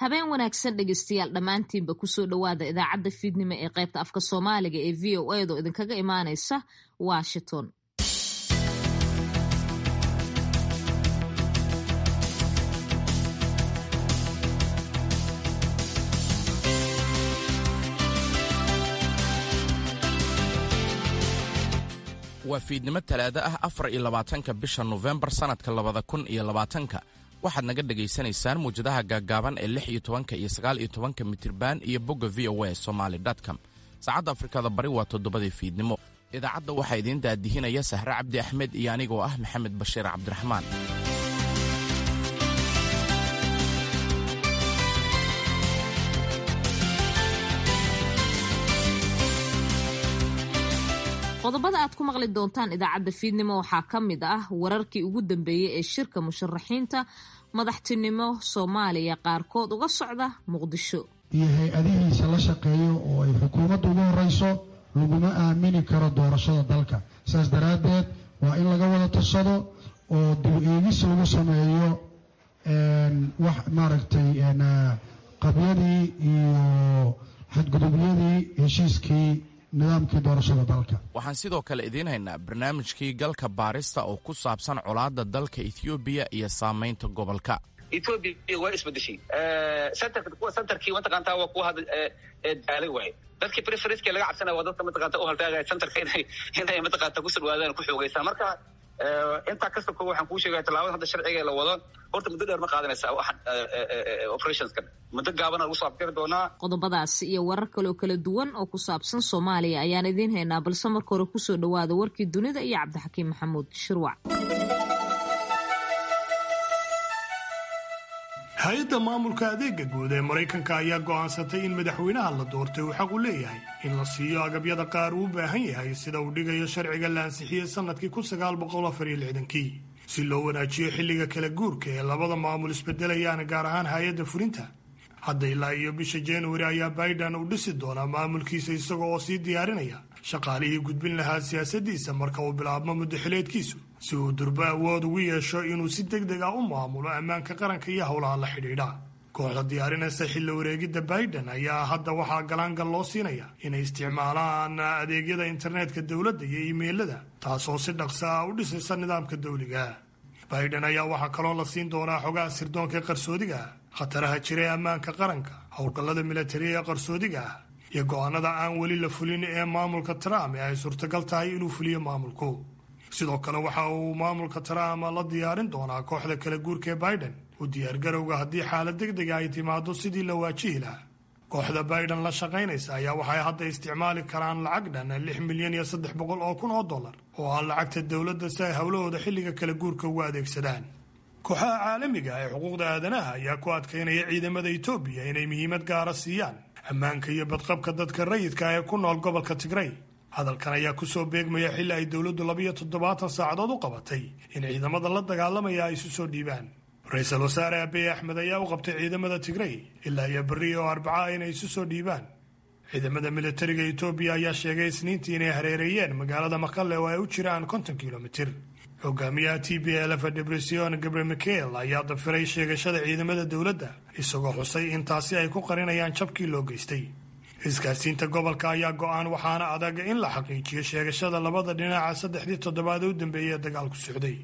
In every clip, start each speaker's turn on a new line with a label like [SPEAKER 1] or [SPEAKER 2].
[SPEAKER 1] habeen wanaagsan dhegeystayaal dhammaantiinba kusoo dhowaada idaacadda fiidnimo ee qaybta afka soomaaliga ee v o edo idinkaga imaaneysa washington
[SPEAKER 2] waa fiidnimo talaado ah afar iyo labaatanka bisha nofembar sannadka labada kun iyo labaatanka waxaad naga dhegaysanaysaan muwjadaha gaaggaaban ee lix iyo tobanka iyo sagaal iyo tobanka mitirban iyo bogga v o a somaali com saacadda afrikada bari waa toddobadii fiidnimo idaacadda waxaa idiin daadihinaya sahre cabdi axmed iyo anigoo ah maxamed bashiir cabdiraxmaan
[SPEAKER 1] qodobada aad ku maqli doontaan idaacadda fiidnimo waxaa ka mid ah wararkii ugu dambeeyey ee shirka musharaxiinta madaxtinimo soomaaliya qaarkood uga socda muqdisho
[SPEAKER 3] iyo hay-adihiisa la shaqeeyo oo ay xukuumadda ugu horeyso laguma aamini karo doorashada dalka saas daraaddeed waa in laga wada tashado oo dib eegis lagu sameeyo wax maaragtay qabyadii iyo xadgudubyadii heshiiskii nidaamkii doorashada dalka
[SPEAKER 2] waxaan sidoo kale idiin haynaa barnaamijkii galka baarista oo ku saabsan colaadda dalka ethoobiya iyo saamaynta gobolka
[SPEAKER 4] etoobiya waa isbedeshay kuwa centerkii mataqaantaa waa kuwa hadda daalay waay dadkii preferenskii laga cabsanaya waa dadka mataqaanta u haltaagaya centerka inay inay mataqaanta ku sirwaadaan ku xoogeysaan marka intaa kasta ko waxaan kuu sheegaya tallaabada hadda sharciga la wado horta muddo dheer ma qaadanaysa operationskan muddo gaabana lagu soo afjari doonaa
[SPEAKER 1] qodobadaasi iyo warar kaleoo kala duwan oo ku saabsan soomaaliya ayaan idiin haynaa balse marka hore kusoo dhowaada warkii dunida iyo cabdixakiim maxamuud shirwac
[SPEAKER 5] hay-adda maamulka adeega guud ee maraykanka ayaa go'aansatay in madaxweynaha la doortay uu xaq u leeyahay in la siiyo agabyada qaar uu u baahan yahay sida uu dhigayo sharciga la ansixiyey sannadkii kii si loo wanaajiyo xilliga kala guurka ee labada maamul isbedelayaan gaar ahaan hay-adda fulinta hadda ilaa iyo bisha januari ayaa baidan uu dhisi doonaa maamulkiisa isaga oo sii diyaarinaya shaqaalihii gudbin lahaa siyaasaddiisa marka uu bilaabmo muddaxileedkiisu si uu durbo awood ugu yeesho inuu si deg deg ah u maamulo ammaanka qaranka iyo howlaha la xidhiidha kooxda diyaarinaysa xilli wareegidda baidan ayaa hadda waxaa galaangal loo siinaya inay isticmaalaan adeegyada internetka dowladda iyo iimeylada taasoo si dhaqsa ah u dhisaysa nidaamka dawliga baidan ayaa waxaa kaloo la siin doonaa xogaha sirdoonka qarsoodiga ah khataraha jira ee ammaanka qaranka howlgallada milatariya ee qarsoodiga ah iyo go'aanada aan weli la fulin ee maamulka trump ee ay suurtagal tahay inuu fuliyo maamulku sidoo kale waxa uu maamulka trump la diyaarin doonaa kooxda kala guurka ee biden u diyaargarowga haddii xaalad deg dega ay timaado sidii la waajihi lahaa kooxda biden la shaqaynaysa ayaa waxay hadda isticmaali karaan lacag dhan lix milyan iyo saddex boqol oo kun oo dollar oo ah lacagta dowladda si ay howlahooda xilliga kala guurka ugu adeegsadaan kooxaha caalamiga ee xuquuqda aadanaha ayaa ku adkaynaya ciidamada etoobiya inay muhiimad gaara siiyaan ammaanka iyo badqabka dadka rayidka ee ku nool gobolka tigray hadalkan ayaa kusoo beegmaya xilli ay dowladdu labiyo toddobaatan saacadood u qabatay in ciidamada la dagaalamaya ay isu soo dhiibaan ra-iisul wasaare abiy axmed ayaa u qabtay ciidamada tigray ilaa iyo berri oo arbaca inay isu soo dhiibaan ciidamada militariga etoobiya ayaa sheegay isniintii inay hareereeyeen magaalada maqale oo ay u jiraan konton kilomitir hogaamiyaha t b lf debresion gabre michael ayaa dafiray sheegashada ciidamada dowladda isagoo xusay in taasi ay ku qarinayaan jabkii loo geystay isgaarsiinta gobolka ayaa go-aan waxaana adag in la xaqiijiyo sheegashada labada dhinaca saddexdii toddobaad ee u dambeeyay ee dagaalku socday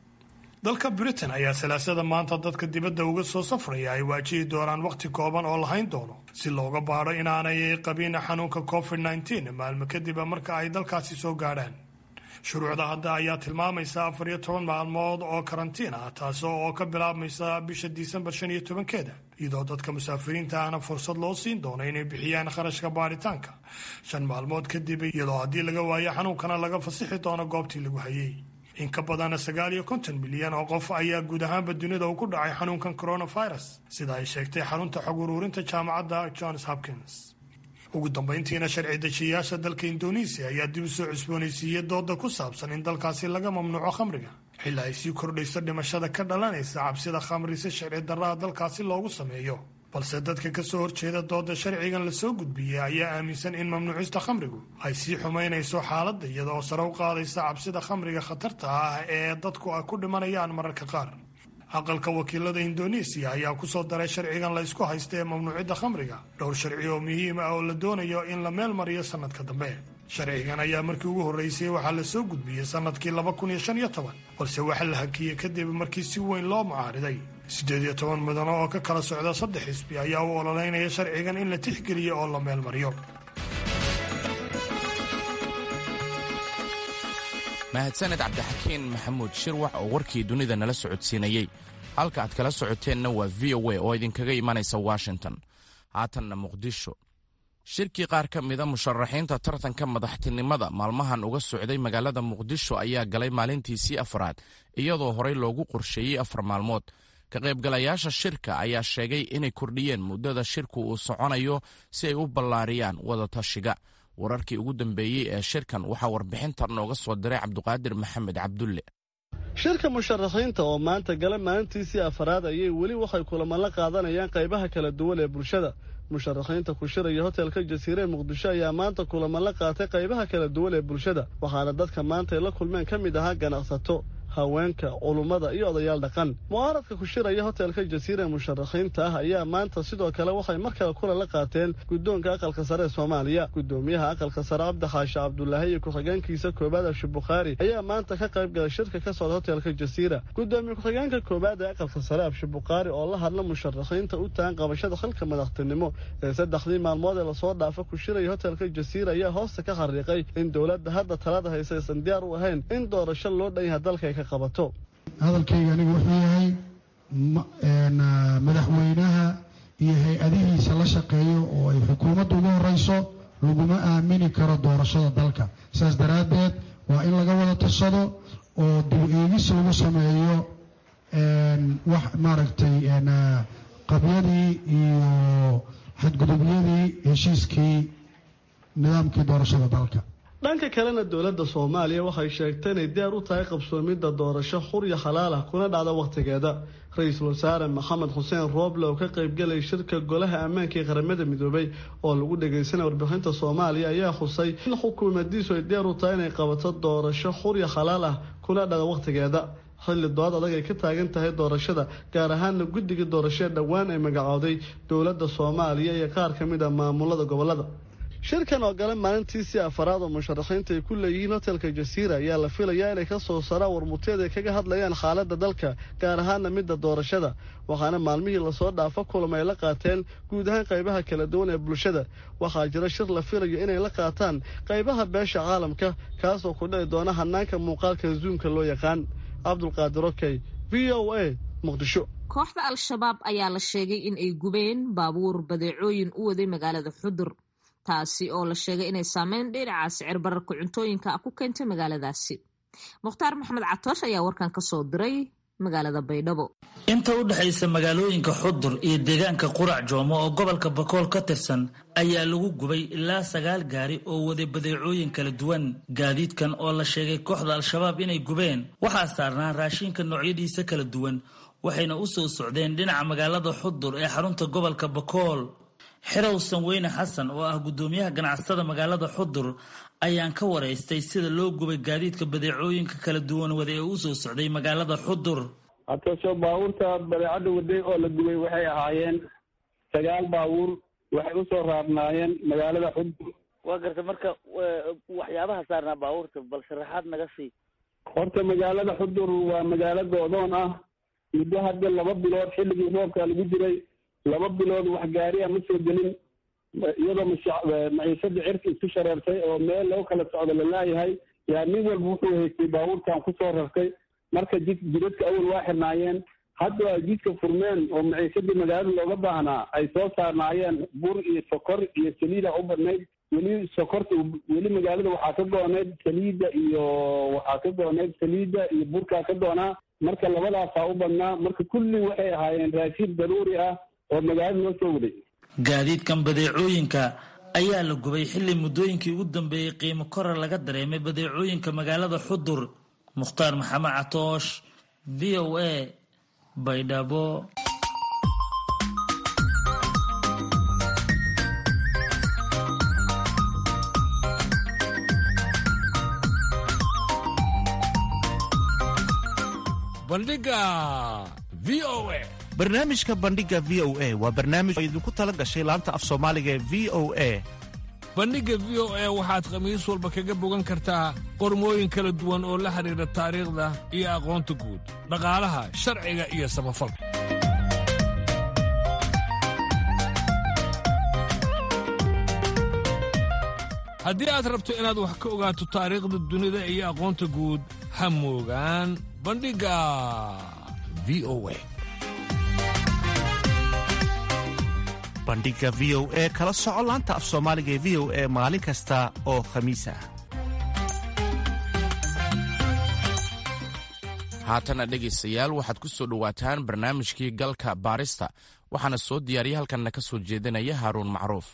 [SPEAKER 5] dalka britain ayaa salaasada maanta dadka dibadda uga soo safraya ay waajihi doonaan wakhti kooban oo lahayn doono si looga baadho inaanay qabin xanuunka covid nteen maalmo kadib marka ay dalkaasi soo gaadhaan shuruucda hadda ayaa tilmaamaysa afar iyo toban maalmood oo karantiin ah taas oo ka bilaabmaysa bisha disembar shan iyo tobankeeda iyadoo dadka musaafiriinta ahna fursad loo siin doono inay bixiyaan kharashka baaritaanka shan maalmood kadib iyadoo haddii laga waayo xanuunkana laga fasixi doono goobtii lagu hayay in ka badan sagaal iyo konton milyan oo qof ayaa guud ahaanba dunida uu ku dhacay xanuunkan coronavirus sida ay sheegtay xarunta xog uruurinta jaamacadda johns hopkins ugu dambayntiina sharci dejiyayaasha dalka indonesiya ayaa dib u soo cusboonaysiiyey dooda ku saabsan in dalkaasi laga mamnuuco khamriga xilli ay sii kordhayso dhimashada ka dhalanaysa cabsida khamri si sharci darraha dalkaasi loogu sameeyo balse dadka ka soo horjeeda dooda sharcigan lasoo gudbiyey ayaa aaminsan in mamnuucista khamrigu ay sii xumaynayso xaaladda iyadaoo sare u qaadaysa cabsida khamriga khatarta ah ee dadku ay ku dhimanayaan mararka qaar aqalka wakiilada indoneesiya ayaa ku soo daray sharcigan la ysku haysta ee mamnuucidda khamriga dhowr sharci oo muhiim ah oo la doonayo in la meel mariyo sannadka dambe sharcigan ayaa markii ugu horreysay waxaa la soo gudbiyey sannadkii laba kun iyo shan iyo toban balse waxaa la hakiyey kadib markii si weyn loo mucaariday siddeed iyo toban mudano oo ka kala socda saddex xisbi ayaa u ololeynaya sharcigan in la tixgeliyo oo la meel mariyo
[SPEAKER 2] mahadsaned cabdixakiin maxamuud shirwax oo warkii dunida nala socodsiinayey halka aad kala socoteenna waa v o a oo idinkaga imanaysa washington haatanna muqdisho shirkii qaar ka mida musharaxiinta tartanka madaxtinimada maalmahan uga socday magaalada muqdisho ayaa galay maalintiisii afraad iyadoo horey loogu qorsheeyey afar maalmood ka qaybgalayaasha shirka ayaa sheegay inay kordhiyeen muddada shirku uu soconayo si ay u ballaariyaan wadatashiga wararkii ugu dambeeyey ee shirkan waxaa warbixintan nooga soo diray cabduqaadir maxamed cabdulle
[SPEAKER 6] shirka musharaxiinta oo maanta gala maalintiisii afaraad ayay weli waxay kulamo la qaadanayaan qaybaha kala duwan ee bulshada musharaxiinta ku shiraya hotelka jasiire ee muqdisho ayaa maanta kulamo la qaatay qaybaha kala duwan ee bulshada waxaana dadka maanta ay la kulmeen ka mid ahaa ganacsato haweenka culummada iyo odayaal dhaqan mucaaradka ku shiraya hotelka jasiira ee musharaxiinta ah ayaa maanta sidoo kale waxay mar kale kulan la qaateen guddoonka aqalka sare ee soomaaliya guddoomiyaha aqalka sare cabdi xaashi cabdulaahi iyo ku-xigeenkiisa koobaad abshi bukhaari ayaa maanta ka qayb galay shirka ka socda hotelka jasiira guddoomiye ku-xigeenka koobaad ee aqalka sare abshi bukhaari oo la hadla musharaxiinta u tahan qabashada xilka madaxtinimo ee saddexdii maalmood ee lasoo dhaafa ku shiraya hotelka jasiira ayaa hoosta ka xariiqay in dowladda hadda talada haysa aysan diyaar u ahayn in doorasho loo dhan yaha dalka
[SPEAKER 3] hadalkayga anigu wuxuu yahay madaxweynaha iyo hay-adihiisa la shaqeeyo oo ay xukuumadda ugu horeyso laguma aamini karo doorashada dalka saas daraaddeed waa in laga wada tashado oo dib eegis lagu sameeyo wax maaragtay qabyadii iyo xadgudubyadii heshiiskii nidaamkii doorashada dalka
[SPEAKER 6] dhanka kalena dowladda soomaaliya waxay sheegtay inay diyaar u tahay qabsoomidda doorasho xur iyo xalaal ah kuna dhacda wakhtigeeda ra-iisul wasaare maxamed xuseen rooble oo ka qaybgalay shirka golaha ammaanka ee qaramada midoobay oo lagu dhagaysanaya warbixinta soomaaliya ayaa xusay in xukuumadiisu ay diyaar u tahay inay qabato doorasho xur iyo xalaal ah kuna dhacda wakhtigeeda xilli dood adag ay ka taagan tahay doorashada gaar ahaana guddiga doorashee dhowaan ay magacooday dowladda soomaaliya iyo qaar ka mid a maamulada gobolada shirkan oo gale maalintiisii afaraad oo musharaxiinta ay ku leeyihiin hotelka jasiira ayaa la filayaa inay ka soo saraan warmuteed ay kaga hadlayaan xaaladda dalka gaar ahaana midda doorashada waxaana maalmihii lasoo dhaafo kulama ay la qaateen guud ahaan qaybaha kala duwan ee bulshada waxaa jira shir la filayo inay la qaataan qaybaha beesha caalamka kaasoo ku dhici doona hanaanka muuqaalka zuumka loo yaqaan cabdulqaadir okey v o a muqdisho
[SPEAKER 1] kooxda al-shabaab ayaa la sheegay in ay gubeen baabuur badeecooyin u waday magaalada xudur taasi oo la sheegay inay saameyn dhinaca sicir bararka cuntooyinka ku keentay magaaladaasi mukhtaar maxamed catoosh ayaa warkan ka soo diray magaalada baydhabo
[SPEAKER 7] inta u dhexaysa magaalooyinka xudur iyo deegaanka qurac joomo oo gobolka bakool ka tirsan ayaa lagu gubay ilaa sagaal gaari oo waday badeecooyin kala duwan gaadiidkan oo la sheegay kooxda al-shabaab inay gubeen waxaa saarnaa raashinka noocyadiisa kala duwan waxayna u soo socdeen dhinaca magaalada xudur ee xarunta gobolka bakool xerowsan weyne xasan oo ah guddoomiyaha ganacsatada magaalada xudur ayaan ka waraystay sida loo gubay gaadiidka badeecooyinka kala duwan wada ee u soo socday magaalada xudur
[SPEAKER 8] hataso baabuurta badeecadda waday oo la gubay waxay ahaayeen sagaal baabuur waxay usoo raarnaayeen magaalada xudur
[SPEAKER 9] waa garta marka waxyaabaha saarnaa baabuurta bal sharaxaad naga sii
[SPEAKER 8] horta magaalada xudur waa magaalo go-doon ah muddo hadda laba bilood xilligii roobka lagu jiray laba bilood wax gaariya ma soo gelin iyadoo maciishada cirka isku shareertay oo meel loo kala socdo lalaayahay yaa nin walba wuxuu haystay baabuurkan kusoo rartay marka jid jidadka awal waa xirnaayeen hadda ay jidka furmeen oo maciishadii magaalada looga baahnaa ay soo saarnaayeen bur iyo sokor iyo saliida u badnayd weli sokorta weli magaalada waxaa ka go-oneyd saliidda iyo waxaa ka go-oneyd saliidda iyo burkaa ka doonaa marka labadaasaa u badnaa marka kulli waxay ahaayeen raashiin daruuri ah oo magaalada noo soo waday
[SPEAKER 7] gaadiidkan badeecooyinka ayaa la gubay xilli muddooyinkii ugu dambeeyey qiimo korar laga dareemay badeecooyinka magaalada xudur mukhtaar maxamed catoosh v o a baydhabo
[SPEAKER 10] bandhiga v v o a
[SPEAKER 11] barnaamijka bandhiga v o a waa barnaamij oo idinku tala gashay laanta af soomaaliga ee v o a
[SPEAKER 10] bandhigga v o a waxaad khamiis walba kaga bogan kartaa qormooyin kala duwan oo la xidhiidha taariikhda iyo aqoonta guud dhaqaalaha sharciga iyo samafalka haddii aad rabto inaad wax ka ogaato taariikhda dunida iyo aqoonta guud ha moogaan bandhigga v o a
[SPEAKER 11] bandhiga v o e kala soco laanta af soomaaliga ee v o e maalin kasta oo khamiis ah
[SPEAKER 2] haatana dhegaystayaal waxaad ku soo dhowaataan barnaamijkii galka baarista waxaana soo diyaariya halkanna ka soo jeedinaya haaruun macruuf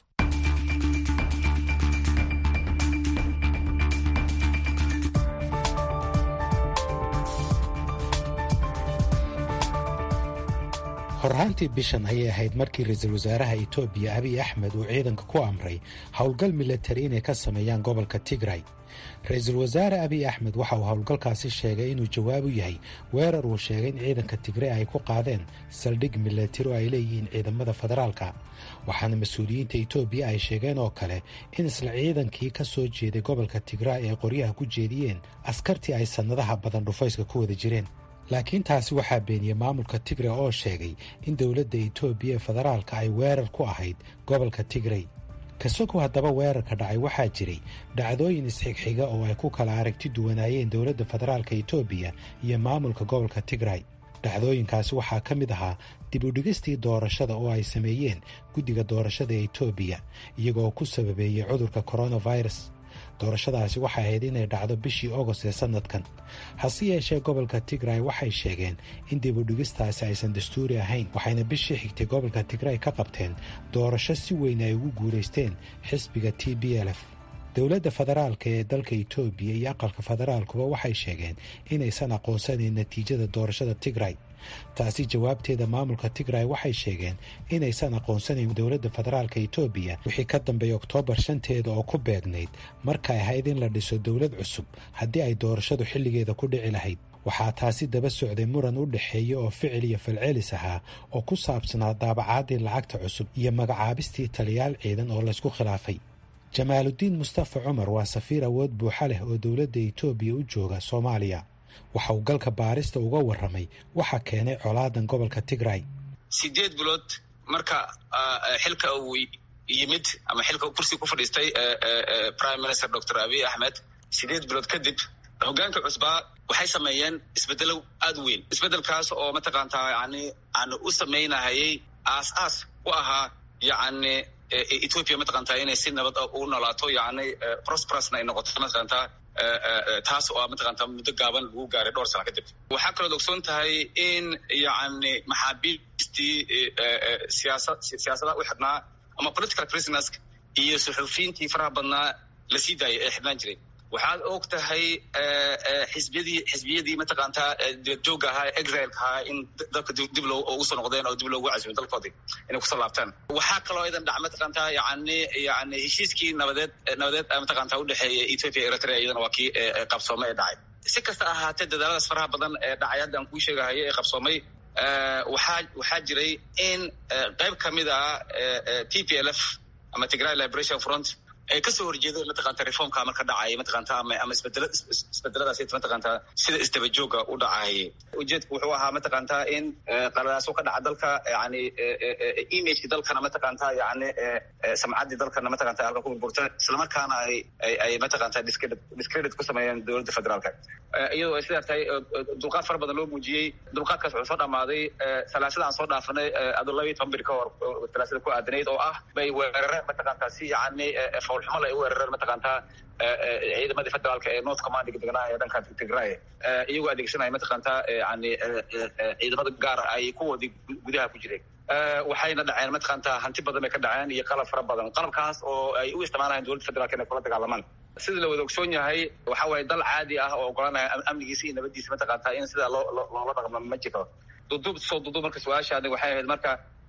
[SPEAKER 12] horraantii bishan ayay ahayd markii ra-iisul wasaaraha etoobiya abiy axmed uu ciidanka ku amray howlgal milatari inay ka sameeyaan gobolka tigray ra-iisul wasaare abiy axmed waxa uu howlgalkaasi sheegay inuu jawaab u yahay weerar uu sheegay in ciidanka tigray ay ku qaadeen saldhig milatari oo ay leeyihiin ciidamada federaalka waxaana mas-uuliyiinta etoobiya ay sheegeen oo kale in isla ciidankii ka soo jeeday gobolka tigray ay qoryaha ku jeediyeen askartii ay sannadaha badan dhufayska ku wada jireen laakiin taasi waxaa beeniyey maamulka tigray oo sheegay in dowladda etoobiya ee federaalka ay weerar ku ahayd gobolka tigray kasogow haddaba weerarka dhacay waxaa jiray dhacdooyin isxigxiga oo ay ku kala aragti duwanaayeen dowladda federaalka etoobiya iyo maamulka gobolka tigray dhacdooyinkaasi waxaa ka mid ahaa dib u dhigistii doorashada oo ay sameeyeen guddiga doorashada ee etoobiya iyagoo ku sababeeyey cudurka coronavirus doorashadaasi waxay ahayd inay dhacdo bishii ogost ee sannadkan hase yeeshee gobolka tigray waxay sheegeen in dib u dhigistaasi aysan dastuuri ahayn waxayna bishii xigtay gobolka tigray ka qabteen doorasho si weyn ay ugu guulaysteen xisbiga t b l f dowladda federaalka ee dalka etoobiya iyo aqalka federaalkuba waxay sheegeen inaysan aqoonsanayn natiijada doorashada tigray taasi jawaabteeda maamulka tigray waxay sheegeen inaysan aqoonsanayn dowladda federaalka etoobiya wixii ka dambeeyay oktoobar shanteeda oo ku beegnayd markay ahayd in la dhiso dowlad cusub haddii ay doorashadu xilligeeda ku dhici lahayd waxaa taasi daba socday muran u dhexeeya oo ficil iyo falcelis ahaa oo ku saabsanaa daabacaadii lacagta cusub iyo magacaabistii taliyaal ciidan oo laysku khilaafay jamaaludiin mustafa cumar waa safiir awood buuxa leh oo dowladda etoobiya u jooga soomaaliya waxa uu galka baarista uga warramay waxa keenay colaadan gobolka tigray
[SPEAKER 4] sideed bilood marka xilka uu yimid ama xilka kursiga ku fadhiistay prime minister doctor abiy axmed sideed bilood kadib hogaanka cusbaa waxay sameeyeen isbedelo aad u weyn isbedelkaas oo mataqaantaa yani yani u samaynahayay aas aas u ahaa yani ethoopia mataqaantaa inay si nabad u noolaato yani prosperusna ay noqoto mataqaantaa taas oo mataqaantaa muddo gaaban lagu gaaray dhowr sano kadib waxaa kalood ogsoon tahay in yani maxaabiistii siyaasa siyaasadaha u xidhnaa ama political prisoners iyo suxufiyiintii faraha badnaa la sii daayay ee xidhnaan jiray waxaad og tahay xisbiyadii xisbiyadii mataqaantaa dibadjoogga ahaa exileka ahaa in dalka dib loo ugu soo noqdeen oo dib loogu casumay dalkoodii inay kusoo laabtaan waxaa kaloo idan dhac mataqaantaa yani yani heshiiskii nabadeed nabadeed mataqaantaa udhexeeya ethiopia eritrea iyadana waa kii qabsoomay ee dhacay si kasta ahaatee dadaaladaas faraha badan ee dhacay hadda aan kuu sheegahayo ee qabsoomay waxaa waxaa jiray in qayb kamid ah t p l f ama tigray liberation front ay kasoo horjeedeen mataqaanta reformka marka dhacaya mataqaanta ama ama isbedela isbedeladaas mataqaanta sida isdaba jooga u dhacayay ujeedku wuxuu ahaa mataqaanta in qaladaaso ka dhaca dalka yani imageki dalkana mataqaanta yani samcaddii dalkana mataqanta halka ku burburta islamarkaana ay ay mataqanta discredit discredit ku sameeyeen dowladda federaalka iyadoo ay sidaa tahay dulqaad fara badan loo muujiyey dulqaadkaas wuxuu soo dhamaaday salaasada aan soo dhaafanay ado labaiy toban bir ka hor salaasada ku aadanayd oo ah bay weerareen mataqanta si yani foolxumal ay u weerareen mataqaantaa ciidamadii federaalka ee north commandiga degnaa ee dhanka tigray iyagoo adeegsanaya mataqaantaa yani ciidamada gaar ay kuwoodii gudaha ku jireen waxayna dhaceen mataqaantaa hanti badan bay ka dhaceen iyo qalab fara badan qalabkaas oo ay u isticmaalayaan dowladda federaalka inay kula dagaalamaan sida la wada ogsoon yahay waxa waaye dal caadi ah oo ogolanaya amnigiisa iyo nabadiisa mataqaantaa in sidaa loo loola dhaqmo ma jiro duduub soo duduub marka su-aashaadi waxay ahayd marka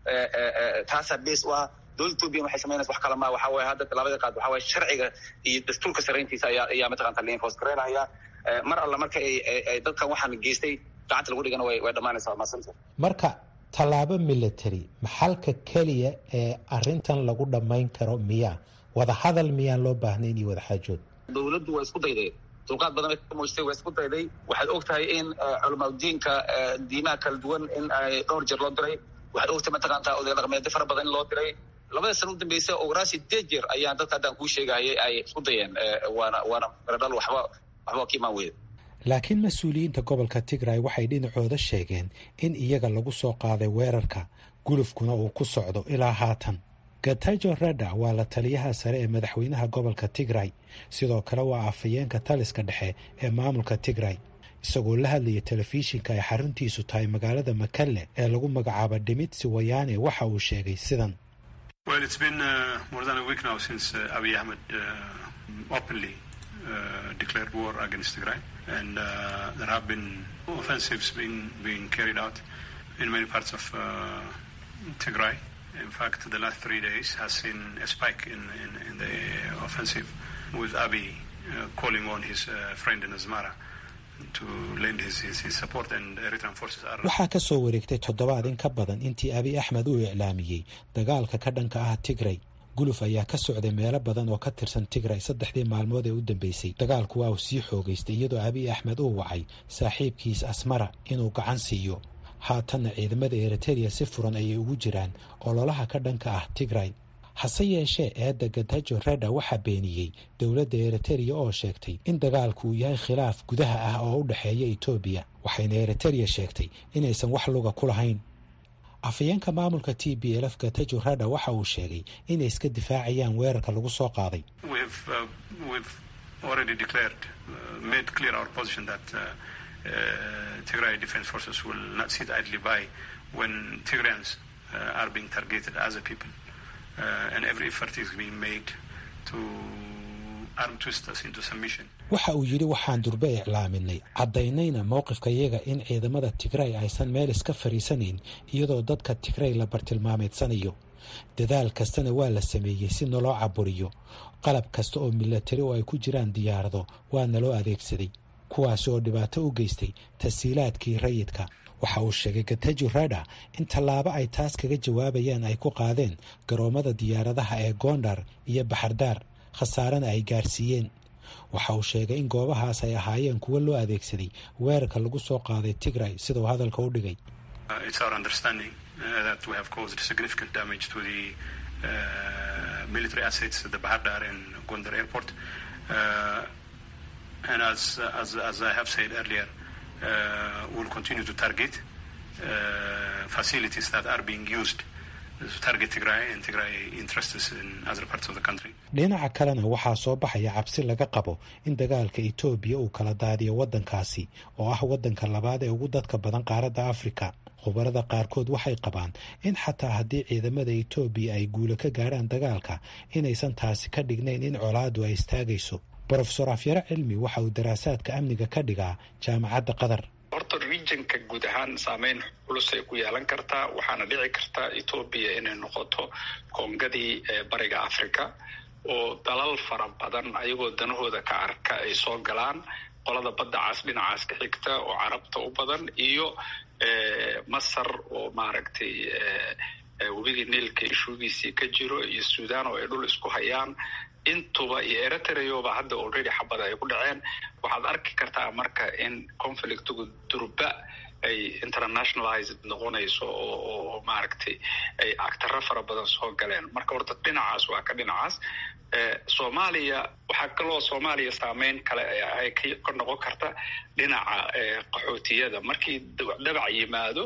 [SPEAKER 4] taasaa base u ah dowladda ethopian waxay samaynaysa wax kale ma waxa waye hadda tallaabada qaad waxa waye sharciga iyo dastuurka sarayntiisa ayaa ayaa mataqanta la enforce garaynaya mar alla marka ay ay dadkan waxaan geystay gacanta lagu dhigana way way dhammaanaysaa waa mahadsanta
[SPEAKER 12] marka tallaabo military maxalka keliya ee arintan lagu dhammayn karo miyaa wadahadal miyaan loo baahnayn iyo wadaxaajood
[SPEAKER 4] dowladdu waa isku dayday dulqaad badan bay ka muujtay waa isku dayday waxaad og tahay in culamaadudiinka diimaha kala duwan in ay dhowr jeer loo diray waxaad ogtahay mataqaantaa odaya dhaqmeedyo fara badan in loo diray labada sana u dambeysay ogoraa sideed jeer ayaan dadka haddaan kuu sheegayay ay isku dayeen waana waana meradhal waxba waxba ka imaan weyda
[SPEAKER 12] laakiin mas-uuliyiinta gobolka tigray waxay dhinacooda sheegeen in iyaga lagu soo qaaday weerarka gulufkuna uu ku socdo ilaa haatan gatajo reda waa la taliyaha sare ee madaxweynaha gobolka tigray sidoo kale waa afhayeenka taliska dhexe ee maamulka tigray isagoo la hadlaya telefishinka ay xaruntiisu tahay magaalada makalle ee lagu magacaabo dhimitsi wayaane waxa uu sheegay sidan
[SPEAKER 13] declared war against Tigray, and uh, there have been offensives being being carried out in many parts of uh, Tigray. In fact, the last three days has seen a spike in, in, in the offensive, with Abiy uh, calling on his uh, friend in Asmara to lend his, his, his support, and Eritrean forces are.
[SPEAKER 12] waxaa ka soo wareegtay toddobaad in ka badan intii abiy axmed uu iclaamiyey dagaalka ka dhanka ah tigray guluf ayaa ka socday meelo badan oo ka tirsan tigray saddexdii maalmood ee u dambeysay dagaalku waa uu sii xoogaystay iyadoo abiy axmed uu wacay saaxiibkiis asmara inuu gacan siiyo haatanna ciidamada eritereya si furan ayay ugu jiraan ololaha ka dhanka ah tigray hase yeeshee eedda gatajo reda waxaa beeniyey dowladda eritereya oo sheegtay in dagaalku uu yahay khilaaf gudaha ah oo u dhexeeya etoobiya waxayna eritereya sheegtay inaysan wax luga ku lahayn afhayeenka maamulka t b lf gatajo rada waxa uu sheegay inay iska difaacayaan weerarka lagu soo qaaday
[SPEAKER 13] Tigray Defense Forces will not sit idly by when Tigrayans uh, are being targeted as a people, uh, and every effort is being made to arm twist us into submission.
[SPEAKER 12] waxa uu yidhi waxaan durbe iclaaminay caddaynayna mowqifka iyaga in ciidamada tigray aysan meel iska fadhiisanayn iyadoo dadka tigray la bartilmaameedsanayo dadaal kastana waa la sameeyey si naloo caburiyo qalab kasta oo milatari oo ay ku jiraan diyaarado waa naloo adeegsaday kuwaasi oo dhibaato u geystay tasiilaadkii rayidka waxa uu sheegay gatajo rada in tallaabo ay taas kaga jawaabayaan ay ku qaadeen garoomada diyaaradaha ee gondar iyo baxardaar khasaarana ay gaarsiiyeen waxa uu sheegay in goobahaas ay ahaayeen kuwo loo adeegsaday weerarka lagu soo qaaday tigray sida uu hadalka u dhigay
[SPEAKER 13] and as, as, as I have said earlier, uh, we'll continue to target uh, facilities that are being used to target Tigray and Tigray interests in other parts of the country.
[SPEAKER 12] dhinaca kalena waxaa soo baxaya cabsi laga qabo in dagaalka etoobiya uu kala daadiyo waddankaasi oo ah waddanka labaad ee ugu dadka badan qaaradda afrika khubarada qaarkood waxay qabaan in xataa haddii ciidamada etoobiya ay guulo ka gaadhaan dagaalka inaysan taasi ka dhignayn in colaadu ay istaagayso brofesor afyare cilmi waxa uu daraasaadka amniga ka dhigaa jaamacadda qatar
[SPEAKER 14] horta regionka guud ahaan saameyn culusay ku yeelan kartaa waxaana dhici kartaa etoobiya inay noqoto koongadii bariga africa oo dalal fara badan ayagoo danahooda ka arka ay soo galaan qolada badda cas dhinacaas ka xigta oo carabta u badan iyo masar oo maaragtay webigii niilka ishuugiisii ka jiro iyo sudan oo ay dhul isku hayaan intuba iyo eritreoba hadda already xabada ay ku dhaceen waxaad arki kartaa marka in conflictigu durba ay internationalized noqonayso oo maaragtay ay actaro fara badan soo galeen marka horta dhinacaas waa ka dhinacaas soomaaliya waxaa kaloo soomaaliya saameyn kale ay ka noqon karta dhinaca qaxootiyada markii dhabac yimaado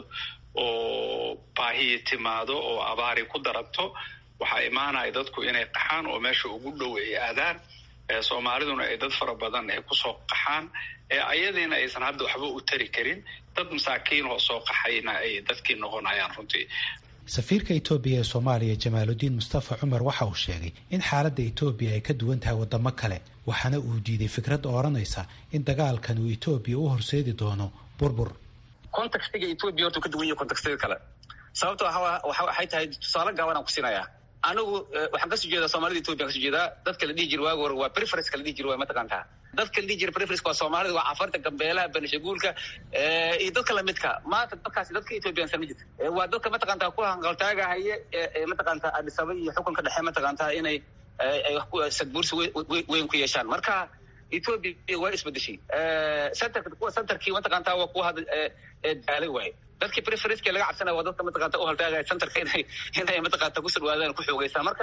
[SPEAKER 14] oo baahiyi timaado oo abaari ku daranto waxaa imaanaya dadku inay qaxaan oo meesha ugu dhow ay aadaan soomaaliduna ay dad fara badan ay kusoo qaxaan ayadiina aysan hadda waxba u tari karin dad masaakiin oo soo qaxayna ay dadkii noqonayaan runtii
[SPEAKER 12] safiirka etoobiya ee soomaaliya jamaaludiin mustafa cumar waxa uu sheegay in xaaladda etoobiya ay ka duwan tahay wadamo kale waxaana uu diiday fikradda odhanaysa in dagaalkan uu etoobiya u horseedi doono burbur
[SPEAKER 4] contextiga etoobiya horta ka duwan yahay contextiga kale sababto waxay tahay tusaale gaabanaan ku siinayaa anigu waxaan kasoo jeedaa soomaalida ethiopia kasoo jeedaa dadka la dhihi jira waagi hore waa preference la dhihi jira waa mataqaantaa dadka la dhihi jira preference waa soomaalida waa cafarta gambeelaha benishaguulka iyo dadka lamidka maanta dadkaasi dadka ethiopiansan ma jirta waa dadka mataqaantaa ku hanqaltaagahaye mataqaantaa adisaba iyo xukunka dhexe mataqaantaa inay sadbuursi weyn ku yeeshaan marka ethiopia waa isbedeshay centerka kuwa centerkii mataqaantaa waa kuwa hadda daalay waaye dadkii preferenceka laga cabsanaya waa dadka mataqaanta u haltaagaya centerka inay inay mataqaanta ku sirwaadaan ku xoogeysaan marka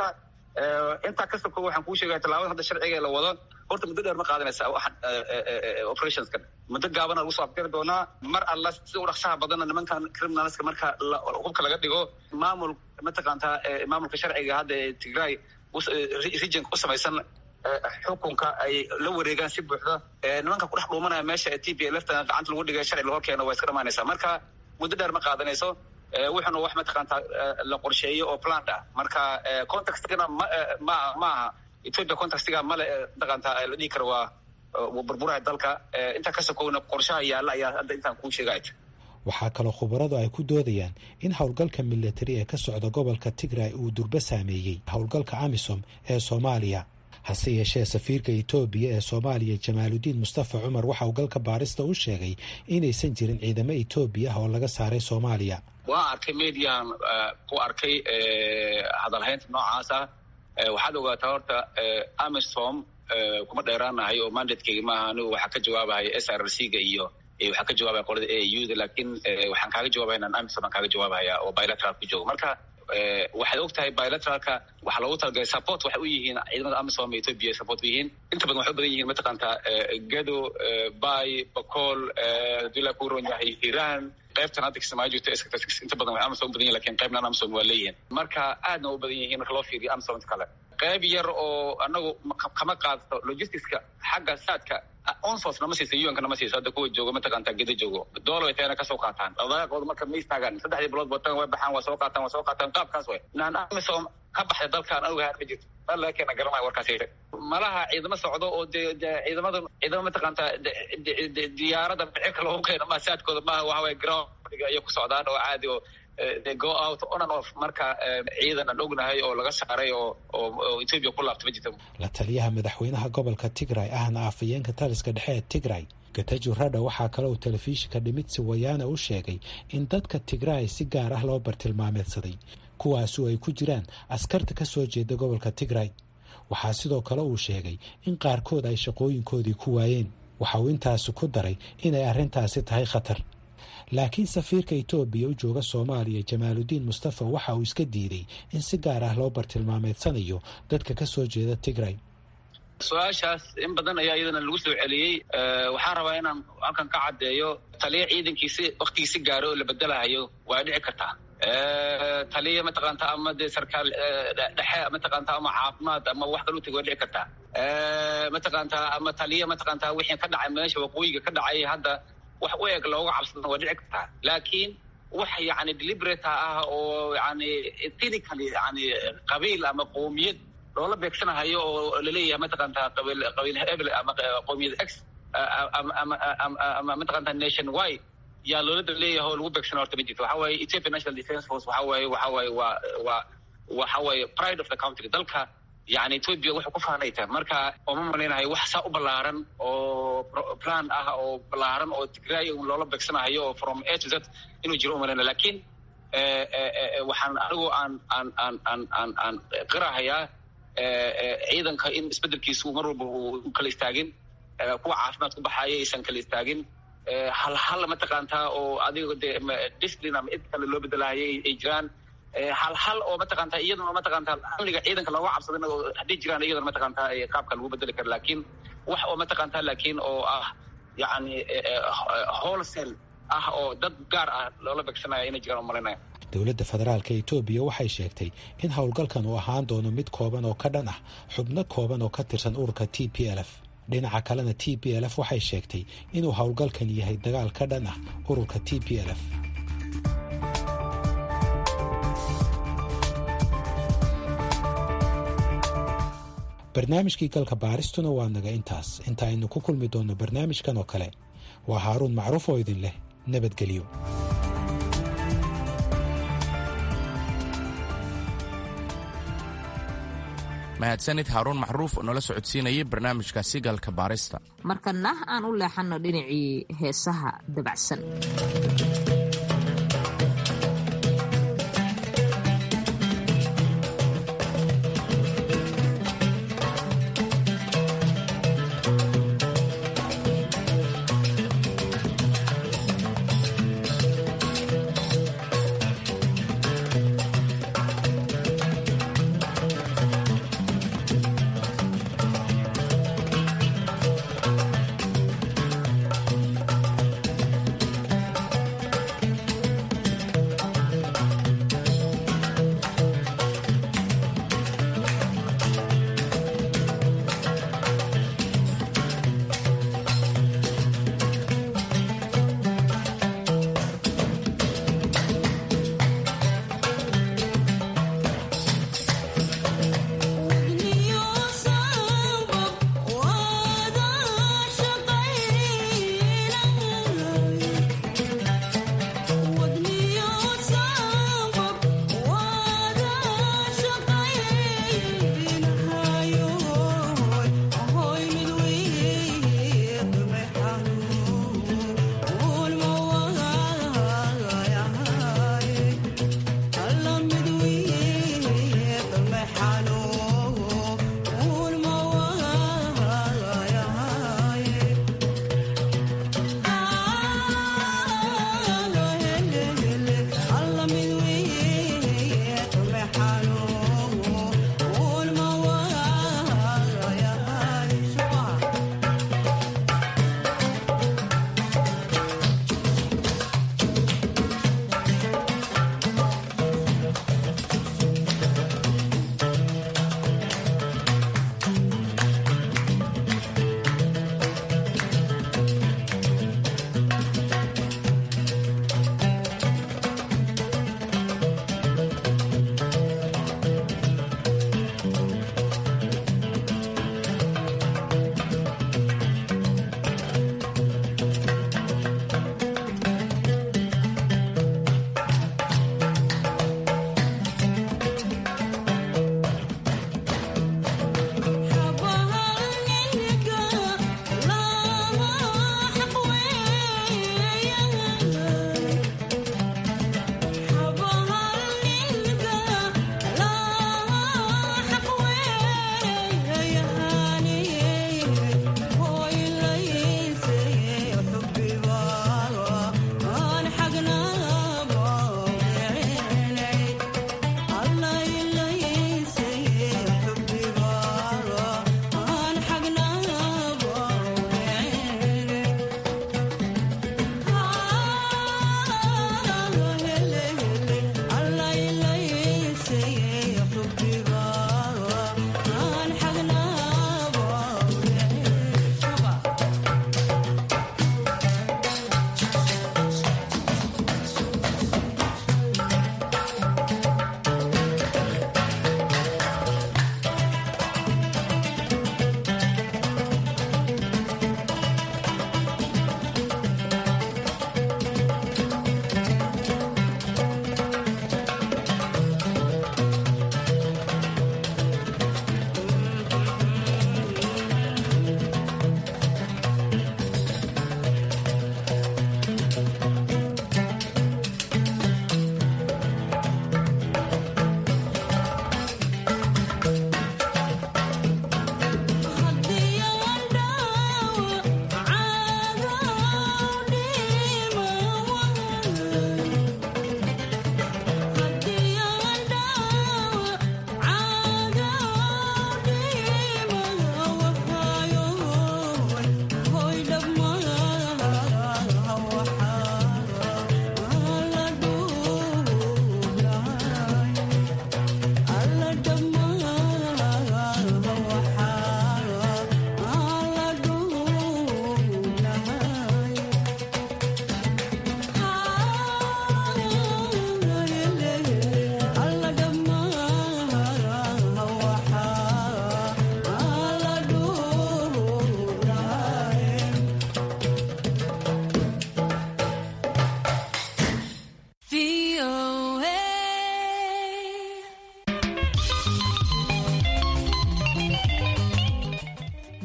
[SPEAKER 4] intaa ka soko waxaan kuu sheegaya tallaabada hadda sharciga la wado horta muddo dheer ma qaadanaysa waxan operationskan muddo gaabana lagu soo afgari doonaa mar alla sida u dhaqsaha badanna nimankan criminalska marka hubka laga dhigo maamul mataqaanta maamulka sharciga hadda ee tigray regionka ku samaysan xukunka ay la wareegaan si buuxda nimanka kudhex dhuumanaya meesha ee t p lefta gacanta lagu dhigay sharci lahor keeno waa iska dhamaanaysaa marka muddo dheer ma qaadanayso wuxuuna wax mataqaantaa la qorsheeyo oo plant ah marka contextigana ma ma ma aha ethiopia contextiga male mataqaantaa la dhihi karo waa burburaha dalka intaa ka sokowna qorshaha yaalla ayaa hadda intaan kuu sheegay
[SPEAKER 12] waxaa kaloo khubaradu ay ku doodayaan in howlgalka militari ee ka socda gobolka tigray uu durbo saameeyey howlgalka amisom ee soomaaliya hase yeeshee safiirka etoobiya ee soomaaliya jamaaludiin mustafa cumar waxa uu galka baarista u sheegay inaysan jirin ciidamo etoobiya ah oo laga saaray soomaaliya
[SPEAKER 4] waan arkay median ku arkay hadalhaynta noocaasa waxaad ogaataa horta amisom kuma dheeraanahay oo mandatkeyga maaha anigu waxaa ka jawaabahaya s r c ga iyo waxaa ka jawaabaya qolada a u da lakin waxaan kaaga jawabaya inaan amisom aan kaaga jawaabahaya oo bilateral ku joogo marka waxaad og tahay bilateralka waxaa loogu talagalay support waxay u yihiin ciidamada amisom ee ethiopia support u yihiin inta badan waxay u badan yihiin mataqaantaa gado bay bacool hadii la ku ron yahay iran qaybtan hadda kismaayo jirto inta badan waxay amisom u badan yihin lakin qaybnan amisom waa leeyihin marka aadna u badan yihiin marka loo fiiriyo amisom inta kale qayb yar oo anagu kama qaadato logisticska xagga saadka onsos nama siisa un-ka nama siisa hadda kuwa joogo mataqaantaa geda joogo doolo tayana kasoo qaataan dhaqdhaqaaqooda marka ma istaagaan saddexdii bilood batan way baxaan waa soo qaataan waa soo qaataan qaabkaas way naan amisom ka baxday dalkaan anigu haan ma jirto dal laga keena garanaya warkaas malaha ciidamo socdo oo de ciidamada ciidamo mataqaantaa diyaarada cirka loogu keeno ma saadkooda maaha waxa waye groundga iyo ku socdaan oo caadi oo go out on and off marka ciidan aan ognahay oo laga saaray oo oo ethiopia ku laabta ma jirta
[SPEAKER 12] la taliyaha madaxweynaha gobolka tigray ahna afayeenka taliska dhexe ee tigray gatajo radha waxaa kale uu telefishinka dhimitsi wayaana u sheegay in dadka tigray si gaar ah loo bartilmaameedsaday kuwaasu ay ku jiraan askarta ka soo jeeda gobolka tigray waxaa sidoo kale uu sheegay in qaarkood ay shaqooyinkoodii ku waayeen waxa uu intaasi ku daray inay arrintaasi tahay khatar laakiin safiirka etoobiya u jooga soomaaliya jamaaludiin mustafa waxa uu iska diiday in si gaar ah loo bartilmaameedsanayo dadka ka soo jeeda tigray
[SPEAKER 4] su-aashaas in badan ayaa iyadana lagu soo celiyey waxaan rabaa inaan halkan ka caddeeyo taliya ciidankiisi waktigiisi gaaro oo la bedelahayo waa dhici kartaa taliya mataqaanta ama dee sarkaal dhexe mataqaanta ama caafimaad ama wax kalu tegi waa dhici kartaa mataqaanta ama taliya mataqaanta wixii ka dhacay meesha waqooyiga ka dhacay hadda wax u eg looga cabsadana waa dhici kartaa laakiin wax yani deliberata ah oo yani ethnically yani qabiil ama qowmiyad loola beegsanahayo oo laleeyahay mataqaanta qabiil qabiil hebel ama qowmiyad x ama mataqaanta nation y yaa loola leeyahay oo lagu beegsana horta ma jirto waxa waaye ethiopia national defence force waxa waaye waxa waaye waa waa waxa waaye pride of the country dalka yani ethiopia waxay ku faanaytaa marka ooma malaynayo wax saa u ballaaran oo plan ah oo ballaaran oo tigray loola beegsanahayo oo from a to z inuu jiro umalayna lakin waxaan anigu aan aan aan aan aan aan qirahayaa ciidanka in isbedelkiisu mar walba u kala istaagin kuwa caafimaad ku baxaya aysan kala istaagin hal hal mataqaantaa oo adiga de discipline ama id kale loo bedelahayay ay jiraan hal hal oo mataqaanta iyaduna mataqaantaa amniga ciidanka looga cabsadan oo hadday jiraan iyadana mataqaantaa qaabka lagu bedeli kara lakin wax oo mataqaantaa lakin oo ah yani wholesale ah oo dad gaar ah loola beegsanaya inay jiraan umalinaya
[SPEAKER 12] dowladda federaalka etoobiya waxay sheegtay in howlgalkan uu ahaan doono mid kooban oo ka dhan ah xubno kooban oo ka tirsan ururka t p l f dhinaca kalena t p l f waxay sheegtay inuu howlgalkan yahay dagaal ka dhan ah ururka t p l f barnaamijkii galka baaristuna waa naga intaas inta aynu ku kulmi doonno barnaamijkan oo kale waa haaruun macruuf oo idin leh nabadgelyo
[SPEAKER 2] mahadsanid haaruun macruuf oo noola socodsiinayay barnaamijkaasi galka baarista
[SPEAKER 1] markana aan u leexanno dhinacii heesaha dabacsan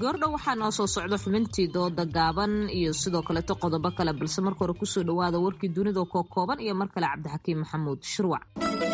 [SPEAKER 1] goordhow waxaa noo soo socda xubintii dooda gaaban iyo sidoo kaleeto qodobo kale balse marka hore kusoo dhawaada warkii dunida koo kooban iyo mar kale cabdixakiim maxamuud shirwac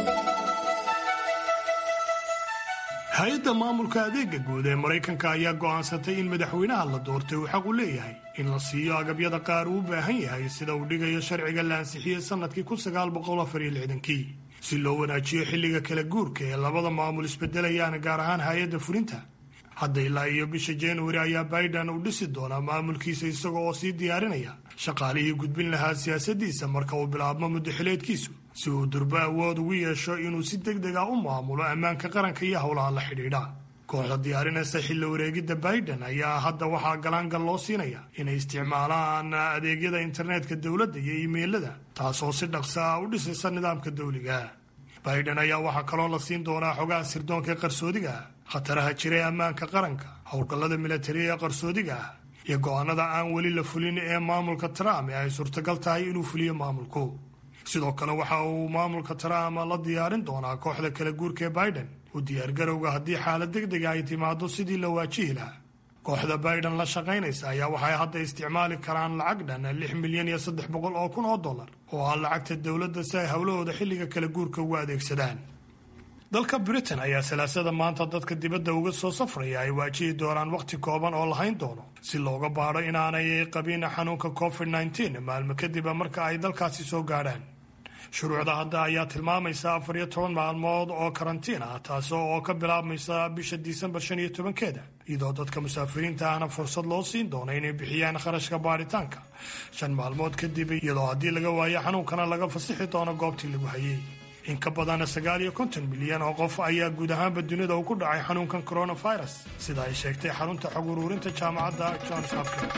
[SPEAKER 5] hay-adda maamulka adeega guud ee maraykanka ayaa go'aansatay in madaxweynaha la doortay uu xaq u leeyahay in la siiyo agabyada qaar uu u baahan yahay sida uu dhigayo sharciga la ansixiyey sannadkii kii si loo wanaajiyo xilliga kala guurka ee labada maamul isbedelayaan gaar ahaan hay-adda fulinta hadda ilaa iyo bisha januari ayaa biden uu dhisi doonaa maamulkiisa isaga oo sii diyaarinaya shaqaalihii gudbin lahaa siyaasaddiisa marka uu bilaabmo muddaxileedkiisu si uu durbo awood ugu yeesho inuu si deg deg ah u maamulo ammaanka qaranka iyo howlaha la xidhiidha kooxda diyaarinaysa xilli wareegidda biden ayaa hadda waxaa galaangal loo siinaya inay isticmaalaan adeegyada internetka dowladda iyo iimeylada taasoo si dhaqsa ah u dhisaysa nidaamka dawliga biden ayaa waxaa kaloo la siin doonaa xogaha sirdoonka ee qarsoodiga ah khataraha jira ee ammaanka qaranka howlgallada milatariya ee qarsoodiga ah iyo go'aanada aan weli la fulin ee maamulka trump ee ay suurtagal tahay inuu fuliyo maamulku sidoo kale waxa uu maamulka trump la diyaarin doonaa kooxda kala guurka ee biden u diyaargarowga haddii xaalad deg dega ay timaado sidii la waajihi lahaa kooxda biden la shaqaynaysa ayaa waxay hadda isticmaali karaan lacag dhan lix milyan iyo saddex boqol oo kun oo dollar oo ah lacagta dowladda si ay howlahooda xilliga kala guurka ugu adeegsadaan dalka britain ayaa salaasada maanta dadka dibadda uga soo safraya ay waajihi doonaan wakhti kooban oo lahayn doono si looga baadho inaanay qabin xanuunka covid nteen maalmo kadib marka ay dalkaasi soo gaadhaan shuruucda hadda ayaa tilmaamaysa afar iyo toban maalmood oo karantiin ah taas oo ka bilaabmaysa bisha disembar shan iyo tobankeeda iyadoo dadka musaafiriinta ahna fursad loo siin doono inay bixiyaan kharashka baadhitaanka shan maalmood kadib iyadoo haddii laga waayo xanuunkana laga fasixi doono goobtii lagu hayay in ka badan sagaal iyo konton milyan oo qof ayaa guud ahaanba dunida uu ku dhacay xanuunkan coronavirus sida ay sheegtay xarunta xog uruurinta jaamacadda johns hopkins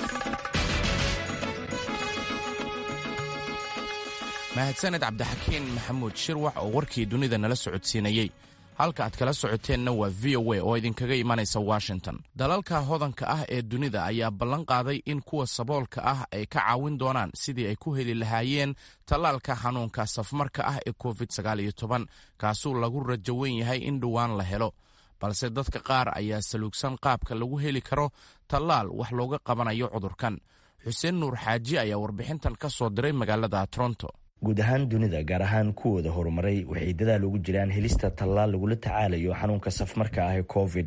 [SPEAKER 2] mahadsaned cabdixakiin maxamuud shirwax oo warkii dunida nala socodsiinayey halka aad kala socoteenna waa v o a oo idinkaga imanaysa washington dalalka hodanka ah ee dunida ayaa ballan qaaday in kuwa saboolka ah ay ka caawin doonaan sidii ay ku heli lahaayeen tallaalka xanuunka safmarka ah ee covid kaasuu lagu rajo wen yahay in dhowaan la helo balse dadka qaar ayaa saluugsan qaabka lagu heli karo tallaal wax looga qabanayo cudurkan xuseen nuur xaaji ayaa warbixintan ka soo diray magaalada toronto
[SPEAKER 15] guud ahaan dunida gaar ahaan kuwooda horumaray waxay dadaal ugu jiraan helista tallaal lagula tacaalayo xanuunka safmarka ah ee covid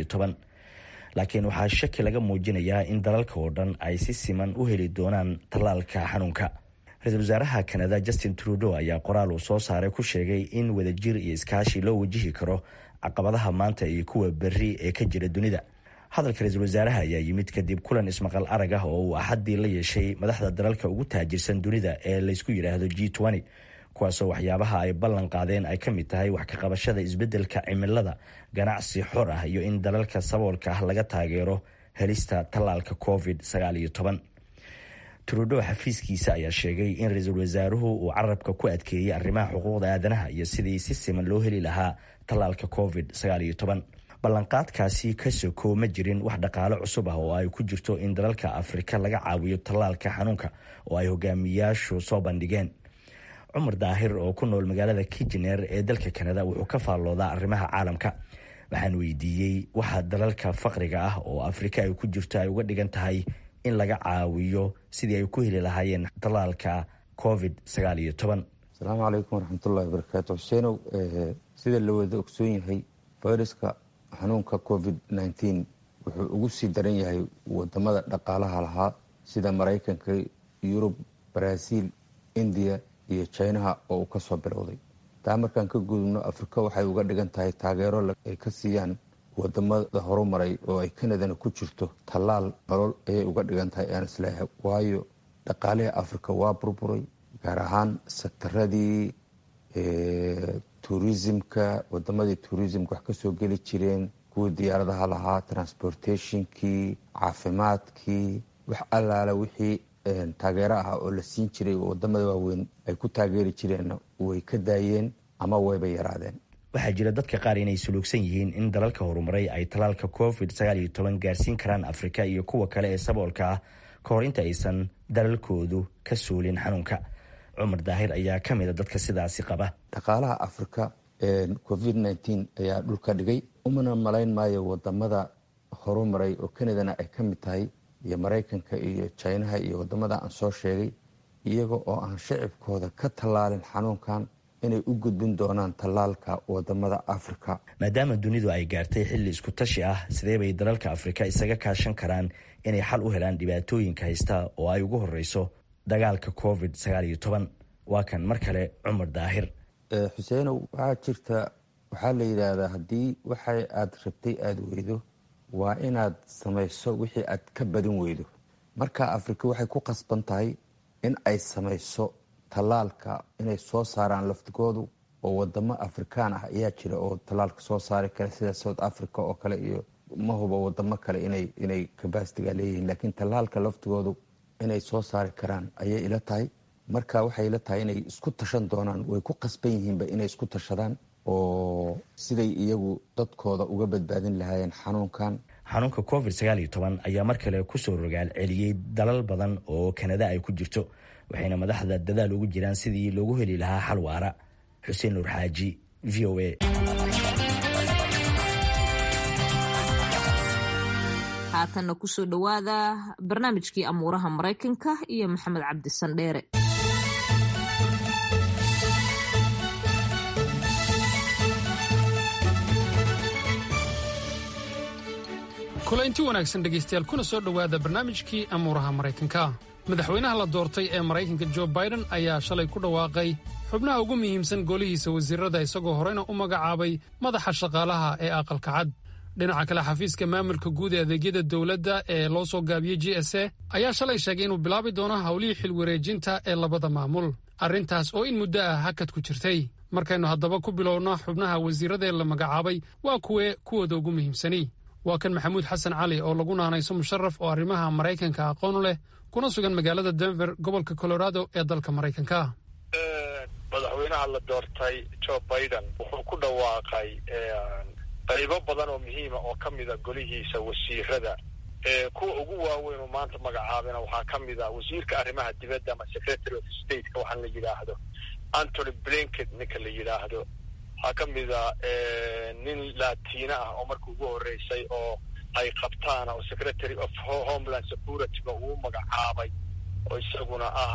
[SPEAKER 15] laakiin waxaa shaki laga muujinayaa in dalalka oo dhan ay si siman u heli doonaan tallaalka xanuunka ra-iisul wasaaraha kanada justin trudeau ayaa qoraal uu soo saaray ku sheegay in wadajir iyo iskaashi loo wajihi karo caqabadaha maanta iyo kuwa berri ee ka jira dunida hadalka ra-iisul wasaaraha ayaa yimid kadib kulan ismaqal arag ah oo uu axaddii la yeeshay madaxda dalalka ugu taajirsan dunida ee laysku yidhaahdo g kuwaasoo waxyaabaha ay ballan qaadeen ay ka mid tahay wax ka qabashada isbeddelka cimilada ganacsi xor ah iyo in dalalka saboolka ah laga taageero helista tallaalka covid trudeau xafiiskiisa ayaa sheegay in ra-iisul wasaaruhu uu carabka ku adkeeyey arrimaha xuquuqda aadanaha iyo sidii si siman loo heli lahaa tallaalka covid ballanqaadkaasi ka soko ma jirin wax dhaqaale cusub ah oo ay ku jirto in dalalka afrika laga caawiyo tallaalka xanuunka oo ay hogaamiyaashu soo bandhigeen cumar daahir oo ku nool magaalada kijener ee dalka kanada wuxuu ka faalloodaa arrimaha caalamka waxaan weydiiyey waxa dalalka faqriga ah oo afrika ay ku jirto ay uga dhigan tahay in laga caawiyo sidii ay ku heli lahaayeen tallaalka covid
[SPEAKER 16] asalaamu calaykum waraxmatullahi wabarakaatu xuseenow sida la wada ogsoon yahay fayraska xanuunka covid nteen wuxuu ugu sii daran yahay wadamada dhaqaalaha lahaa sida maraykanka yurub baraaziil indiya iyo jinaha oo uu kasoo bilowday taa markaan ka gudubno afrika waxay uga dhigan tahay taageero ay ka siiyaan wadamada horumaray oo ay kanadana ku jirto tallaal nolol ayay uga dhigan tahay aan isleeyahay waayo dhaqaalihii afrika waa burburay gaar ahaan sektaradii tourismka wadamadii tourismka wax kasoo geli jireen kuwii diyaaradaha lahaa transportationkii caafimaadkii wax allaala wixii taageero ah oo la siin jiray oo wadamada waaweyn ay ku taageeri jireen way ka daayeen ama wayba yaraadeen
[SPEAKER 15] waxaa jira dadka qaar inay suluugsan yihiin in dalalka horumaray ay tallaalka covid gaarsiin karaan afrika iyo kuwa kale ee saboolka ah ka hor inta aysan dalalkoodu ka suulin xanuunka cumar daahir ayaa ka mida dadka sidaasi qaba
[SPEAKER 16] dhaqaalaha afrika covid nteen ayaa dhulka dhigay umana malayn maayo wadamada horumaray oo canadana ay ka mid tahay iyo maraykanka iyo jinaha iyo wadamada aan soo sheegay iyaga oo aan shacibkooda ka tallaalin xanuunkan inay u gudbin doonaan tallaalka wadamada afrika
[SPEAKER 15] maadaama dunidu ay gaartay xilli isku tashi ah sidee bay dalalka afrika isaga kaashan karaan inay xal u helaan dhibaatooyinka haysta oo ay ugu horeyso dagaalka covid waa kan mar kale cumar daahir
[SPEAKER 16] xuseenow waxaa jirta waxaa la yidhaahdaa haddii waxa aad rabtay aada weydo waa inaad samayso wixii aad ka badin weydo marka afrika waxay ku qasban tahay in ay samayso tallaalka inay soo saaraan laftigoodu oo wadamo afrikaan ah ayaa jira oo tallaalka soo saari kara sida south africa oo kale iyo ma huba wadamo kale inay inay kabasitiga leeyihiin laakiin tallaalka laftigoodu inay soo saari karaan ayay ila tahay marka waxay ila tahay inay isku tashan doonaan way ku qasban yihiinba inay isku tashadaan oo siday iyagu dadkooda uga badbaadin lahaayeen xanuunkan
[SPEAKER 15] xanuunka covid ayaa mar kale kusoo rogaal celiyey dalal badan oo kanada ay ku jirto waxayna madaxda dadaal ugu jiraan sidii loogu heli lahaa xal waara xuseen nuur xaaji v o a
[SPEAKER 1] haatanna kusoo dhowaada barnaamijkii amuuraha maraykanka iyo maxamed cabdi sandheere
[SPEAKER 17] kulaynti wanaagsan dhegaystayaal kuna soo dhowaada barnaamijkii amuuraha maraykanka madaxweynaha la doortay ee maraykanka jo baiden ayaa shalay ku dhawaaqay xubnaha ugu muhiimsan golihiisa wasiirada isagoo horeyna u magacaabay madaxa shaqaalaha ee aqalka cad dhinaca kale xafiiska maamulka guud ee adeegyada dowladda ee loo soo gaabiyey j s a ayaa shalay sheegay inuu bilaabi doono howlihii xilwareejinta ee labada maamul arrintaas oo in muddo ah hakad ku jirtay markaynu haddaba ku bilowno xubnaha wasiiradee la magacaabay waa kuwee kuwooda ugu muhiimsani waa kan maxamuud xasan cali oo lagu naanayso musharaf oo arrimaha maraykanka aqoon u leh kuna sugan magaalada denver gobolka colorado ee dalka maraykanka
[SPEAKER 18] madaxweynaha la doortay jo biden wuxuu ku dhawaaqay qaybo badan oo muhiima oo ka mida golihiisa wasiirada kuwa ugu waaweyn oo maanta magacaabina waxaa ka mid a wasiirka arrimaha dibadda ama secretary of stateka waxaan la yidhaahdo antony blinket ninka la yidhaahdo waxaa ka mid a nin latina ah oo marka ugu horreysay oo ay qabtaan oo secretary of homeland securityga uu magacaabay oo isaguna ah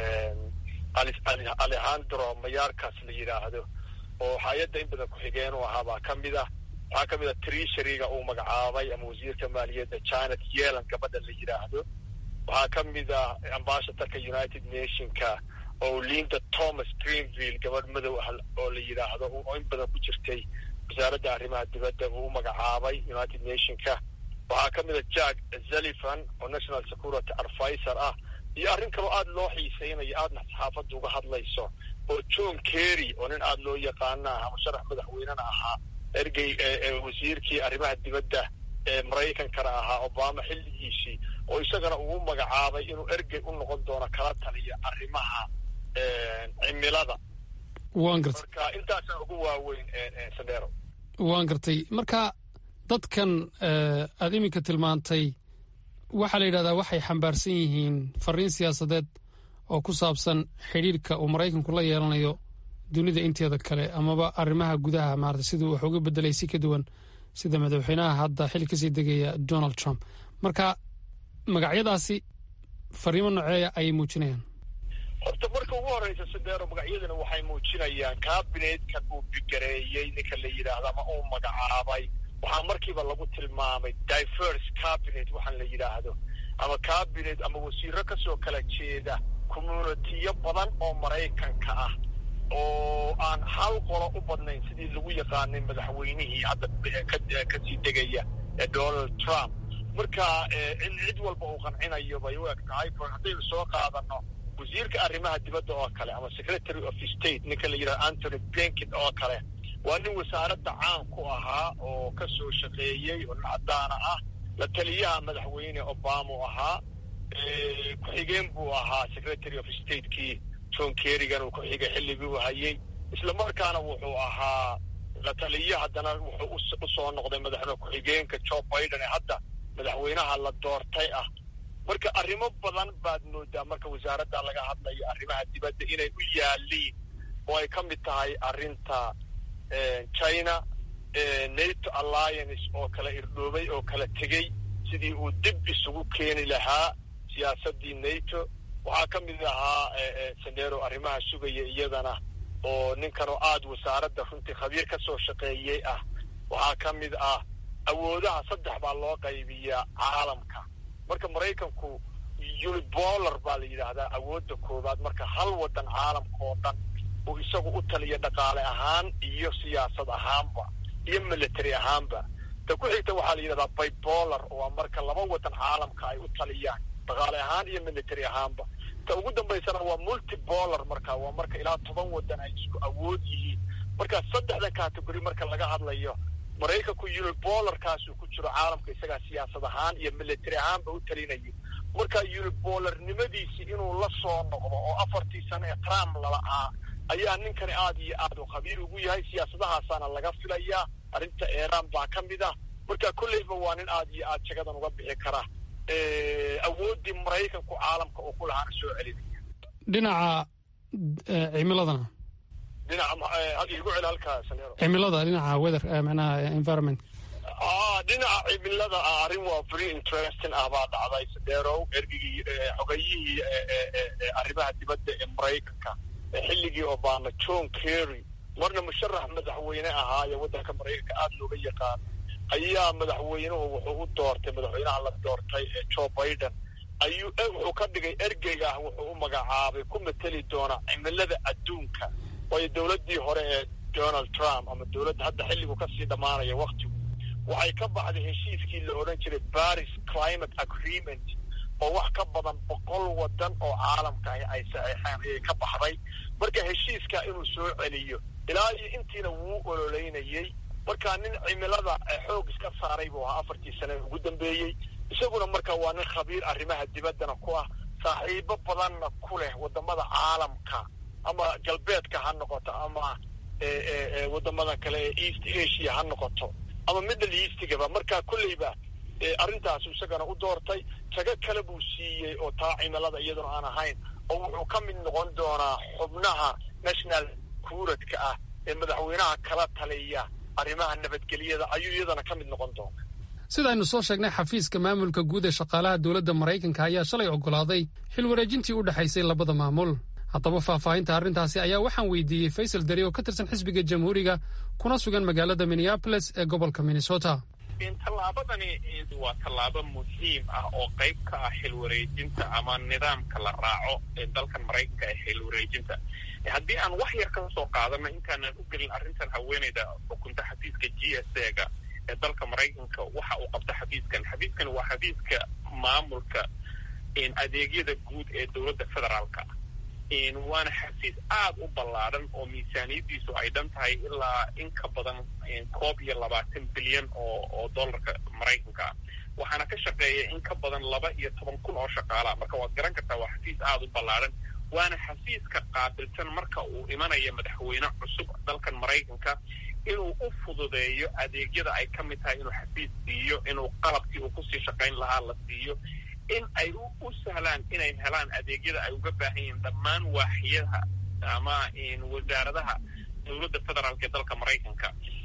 [SPEAKER 18] alejandro mayaarkas la yidhaahdo oo hay-adda in badan ku-xigeen u ahaa baa ka mid ah waxaa ka mid a treasuryga uu magacaabay ama wasiirka maaliyadda janet yelan gabadha la yidhaahdo waxaa ka mid ah ambassadorka united nationka oo linda thomas greenville gabadh madow ah oo la yidhaahdo oo in badan ku jirtay wasaaradda arrimaha dibadda uu u magacaabay united nationka waxaa ka mid a jack zalifan oo national security advisor ah iyo arrin kaloo aada loo xiiseynayo aadna saxaafadda uga hadlayso oo john kerry oo nin aada loo yaqaana ah ama sharax madaxweynena ahaa ergey wasiirkii arrimaha dibadda ee maraykankana ahaa obama xilligiisii oo isagana uu u magacaabay inuu ergey u noqon doono kala taliya arrimaha cimilada
[SPEAKER 17] waan gartay
[SPEAKER 18] marka intaasa ugu waaweyn sandero
[SPEAKER 17] waan gartay marka dadkan aada iminka tilmaantay waxaa la yidhahdaa waxay xambaarsan yihiin fariin siyaasadeed oo ku saabsan xidhiirka uu maraykanku la yeelanayo dunida inteeda kale amaba arrimaha gudaha maarata siduu wax uga bedelay si ka duwan sida madaxweynaha hadda xil kasii degaya donald trump marka magacyadaasi fariimo noceeya ayay muujinayaan
[SPEAKER 18] horta marka ugu horeysa sidero magacyadana waxay muujinayaan kabinetka uu bigareeyey ninka la yidhaahdo ama uu magacaabay waxaa markiiba lagu tilmaamay diverse cabinet waxaan la yidhaahdo ama cabinet ama wasiiro kasoo kala jeeda communitiyo badan oo maraykanka ah oo aan hal qolo u badnayn sidii lagu yaqaanay madaxweynihii hadda kasii degaya ee donald trump marka in cid walba uu qancinayo bay u eg tahay haddaynu soo qaadano wasiirka arrimaha dibadda oo kale ama secretary of state ninka la yidhahdo antony blinket oo kale waa nin wasaaradda caan ku ahaa oo ka soo shaqeeyey oo nin caddaana ah la taliyaha madaxweyne obama u ahaa ku-xigeen buu ahaa secretary of statekii john kerrigan uu ku-xigay xilligii u hayey isla markaana wuxuu ahaa la taliye haddana wuxuu usoo noqday madaxweyne ku-xigeenka joe biden ee hadda madaxweynaha la doortay ah marka arrimo badan baad moodaa marka wasaaradda laga hadlayo arrimaha dibadda inay u yaaliin oo ay ka mid tahay arrinta china nato alliance oo kala irdhoobay oo kala tegey sidii uu dib isugu keeni lahaa siyaasaddii nato waxaa ka mid ahaa sandero arrimaha sugaya iyadana oo ninkan oo aada wasaaradda runtii khabiir ka soo shaqeeyey ah waxaa ka mid ah awoodaha saddex baa loo qaybiyaa caalamka marka maraykanku unibolar baa la yidhaahdaa awoodda koowaad marka hal waddan caalamka oo dhan uu isagu u taliya dhaqaale ahaan iyo siyaasad ahaanba iyo military ahaanba ta ku xigta waxaa la yidhahdaa bibolar oo waa marka laba waddan caalamka ay u taliyaan dhaqaale ahaan iyo military ahaanba ta ugu dambaysana waa multibolar marka waa marka ilaa toban waddan ay isku awood yihiin marka saddexdan category marka laga hadlayo maraykanku unibolarkaasuu ku jiro caalamka isagaa siyaasad ahaan iyo military ahaanba u talinaya marka unibolarnimadiisii inuu la soo noqdo oo afartii sano ee trump lala'aa ayaa ninkani aada iyo aad u khabiir ugu yahay siyaasadahaasaana laga filayaa arrinta iiraan baa ka mid ah marka kolleyba waa nin aada iyo aad jagadan uga bixi kara awooddii maraykanku caalamka uu ku lahaana soo celinaya
[SPEAKER 17] dhinaca cimiladana
[SPEAKER 18] dhinaca igu celi halkaa
[SPEAKER 17] cimilada dhinaca weather macnaha environment
[SPEAKER 18] dhinaca cimilada ah arrin waa very interesting ah baa dhacday sadeerow ergigii xogayihii arrimaha dibadda ee maraykanka xilligii obama john kerry marna musharax madaxweyne ahaa ee waddanka maraykanka aada looga yaqaano ayaa madaxweynuhu wuxuu u doortay madaxweynaha la doortay ee joe biden ayuu wuxuu ka dhigay ergeyga ah wuxuu u magacaabay ku mateli doona cimilada adduunka waayo dowladdii hore ee donald trump ama dowladda hadda xilligu kasii dhammaanaya waktigu waxay ka baxday heshiiskii la odhan jiray paris climate agreement oo wax ka badan boqol waddan oo caalamka ah ay saxeexeen ayay ka baxday marka heshiiska inuu soo celiyo ilaa iyo intiina wuu ololeynayey marka nin cimilada xoog iska saaray buu ahaa afartii sane ugu dambeeyey isaguna marka waa nin khabiir arrimaha dibaddana ku ah saaxiibo badanna ku leh waddamada caalamka ama galbeedka ha noqoto ama waddamada kale ee east asia ha noqoto ama middle eastigaba marka kolleyba arrintaasu isagana u doortay tago kale buu siiyey oo taa cimilada iyaduna aan ahayn oo wuxuu ka mid noqon doonaa xubnaha national kuuradka ah ee madaxweynaha kala taliya arrimaha nabadgelyada ayuu iyadana ka mid noqon doona
[SPEAKER 17] sidaaynu soo sheegnay xafiiska maamulka guud ee shaqaalaha dowladda maraykanka ayaa shalay oggolaaday xil wareejintii u dhexaysay labada maamul haddaba faahfaahinta arrintaasi ayaa waxaan weydiiyey faysal dari oo ka tirsan xisbiga jamhuuriga kuna sugan magaalada minneabolis ee gobolka minnesota
[SPEAKER 19] tallaabadani waa tallaabo muhiim ah oo qayb ka ah xil wareejinta ama nidaamka la raaco ee dalkan maraykanka ee xil wareejinta haddii aan wax yar ka soo qaadano intaanan u gelin arrintan haweeneyda xukunta xafiiska g s a ga ee dalka maraykanka waxa uu qabta xafiiskan xafiiskan waa xafiiska maamulka adeegyada guud ee dowladda federaalka waana xafiis aada u ballaadhan oo miisaaniyaddiisu ay dhan tahay ilaa in ka badan koob iyo labaatan bilyan oo oo dollarka maraykanka ah waxaana ka shaqeeya in ka badan laba iyo toban kun oo shaqaala marka waad garan kartaa waa xafiis aada u ballaadhan waana xafiiska qaabilsan marka uu imanaya madaxweyne cusub dalkan maraykanka inuu u fududeeyo adeegyada ay ka mid tahay inuu xafiis siiyo inuu qalabkii uu kusii shaqayn lahaa la siiyo in ay u sahlaan inay helaan adeegyada ay uga baahan yihiin dhammaan waaxiyadaha ama wasaaradaha dowladda federaalk ee dalka maraykanka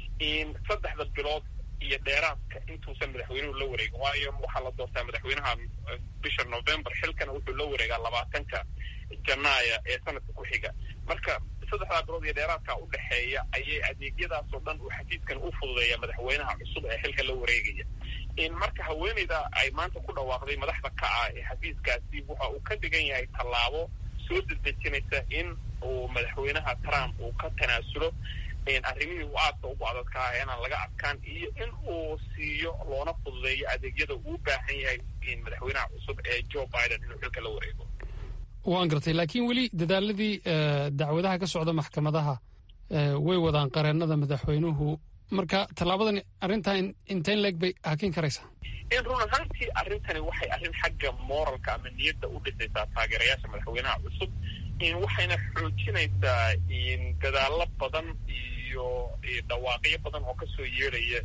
[SPEAKER 19] saddexda bilood iyo dheeraadka intuusan madaxweynuhu la wareegin waayo waxaa la doortaa madaxweynaha bisha november xilkana wuxuu la wareegaa labaatanka janaaya ee sanadka ku xiga marka saddexdaa bilood iyo dheeraadka u dhexeeya ayay adeegyadaasoo dhan uu xafiiskan u fududeeya madaxweynaha cusub ee xilka la wareegaya marka haweeneyda ay maanta ku dhawaaqday madaxda ka ah ee xafiiskaasi waxa uu ka dhigan yahay tallaabo soo dedejinaysa in uu madaxweynaha trump uu ka tanaasulo arrimihii uu aadka ugu adadka ah inaan laga adkaan iyo in uu siiyo loona fududeeyo adeegyada uu baahan yahay madaxweynaha cusub ee joe biden inuu xilka la wareego
[SPEAKER 17] waan gartay laakiin weli dadaaladii dacwadaha ka socda maxkamadaha way wadaan qareennada madaxweynuhu marka tallaabadan arrintan intayn leeg bay hakin karaysaa
[SPEAKER 19] in run ahaantii arrintani waxay arrin xagga moralka ama niyadda u dhisaysaa taageerayaasha madaxweynaha cusub waxayna xoojinaysaa dadaallo badan iyo dhawaaqyo badan oo kasoo yeedhaya